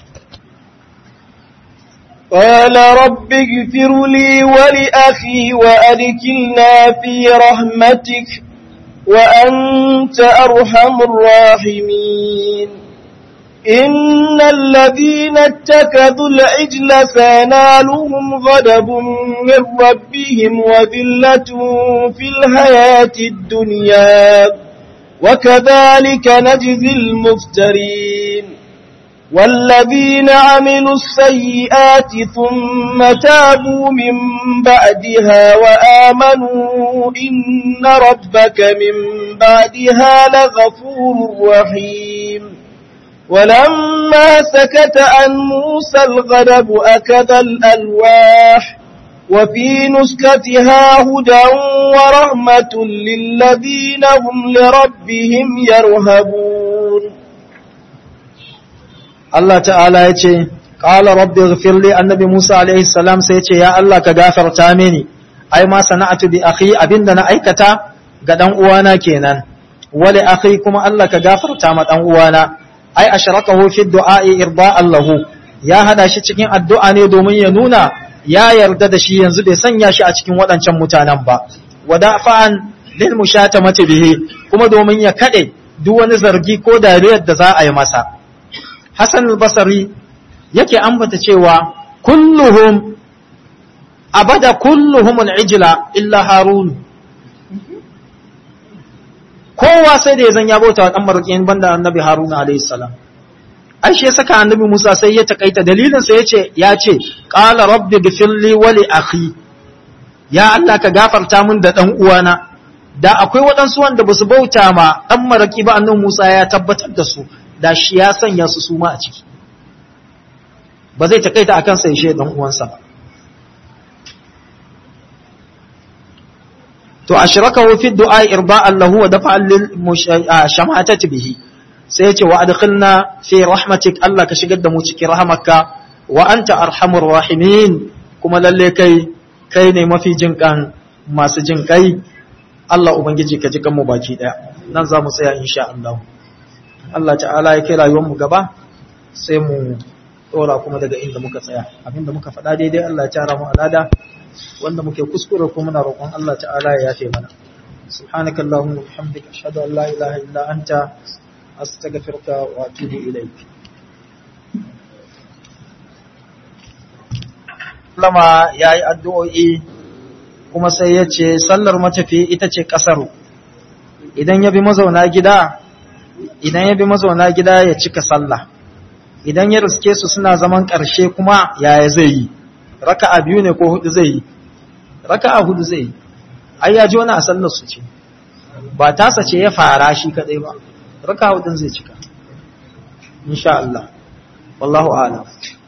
قال رب اغفر لي ولأخي وأدكلنا في رحمتك وأنت أرحم الراحمين إن الذين اتكذوا العجل سينالهم غضب من ربهم وذلة في الحياة الدنيا وكذلك نجزي المفترين والذين عملوا السيئات ثم تابوا من بعدها وآمنوا إن ربك من بعدها لغفور رحيم ولما سكت عن موسى الغضب أكد الألواح وفي نسكتها هدى ورحمة للذين هم لربهم يرهبون Allah ta'ala ya ce, Ƙala rabbi ghafirli annabi Musa alaihi salam sai ce, Ya Allah ka gafarta mini, ai ma sana'atu bi akhi abinda na aikata ga ɗan uwana kenan, wale akhi kuma Allah ka gafarta ma ɗan uwana, ai ashrakahu fi du'a'i irba Allahu, ya hada shi cikin addu'a ne domin ya nuna ya yarda da shi yanzu bai sanya shi a cikin waɗancan mutanen ba, wada fa'an lil mushatamati bihi kuma domin ya kaɗe duk wani zargi ko dariyar da za a yi masa. Hassan al-Basri yake ambata cewa kulluhum abada kulluhum al-ijla illa Harun kowa sai da ya zan ya bauta wa dan marƙin banda annabi Harun alayhi salam ai shi saka annabi Musa sai ya takaita dalilin sa yace ya ce qala rabbi ghfirli wa li akhi ya Allah ka gafarta min da dan uwana da akwai waɗansu wanda ba su bauta ma dan maraki ba annabi Musa ya tabbatar da su da shi ya sanya su suma a ciki ba zai takaita a kansa ya dan uwansa ba to ashrakahu fi du'a irba'an lahu wa dafa'an lil shamatati bihi sai yace wa adkhilna fi rahmatik Allah ka shigar da mu cikin rahamarka wa anta arhamur rahimin kuma lalle kai kai ne mafi jinkan masu jin kai Allah ubangiji ka ji mu baki daya nan za mu tsaya insha Allah Allah ta'ala ya kai rayuwarmu gaba sai mu tsora kuma daga inda muka tsaya abinda muka faɗa daidai Allah ya tara mu alada wanda muke kuskure kuma muna roƙon Allah ta'ala ya yafe mana subhanaka allahumma wa bihamdika ashhadu an la ilaha illa anta astaghfiruka wa atubu ilaik lama yayi addu'o'i kuma sai ya ce sallar matafi ita ce kasaru idan ya bi mazauna gida idan ya bi mazauna gida ya cika sallah idan ya riske su suna zaman ƙarshe kuma yaya zai yi raka'a biyu ne ko hudu zai yi raka'a hudu zai yi ai ya ji wani a sallar su ce ba tasa ce ya fara shi kadai ba raka'a hudun zai cika insha Allah wallahu a'lam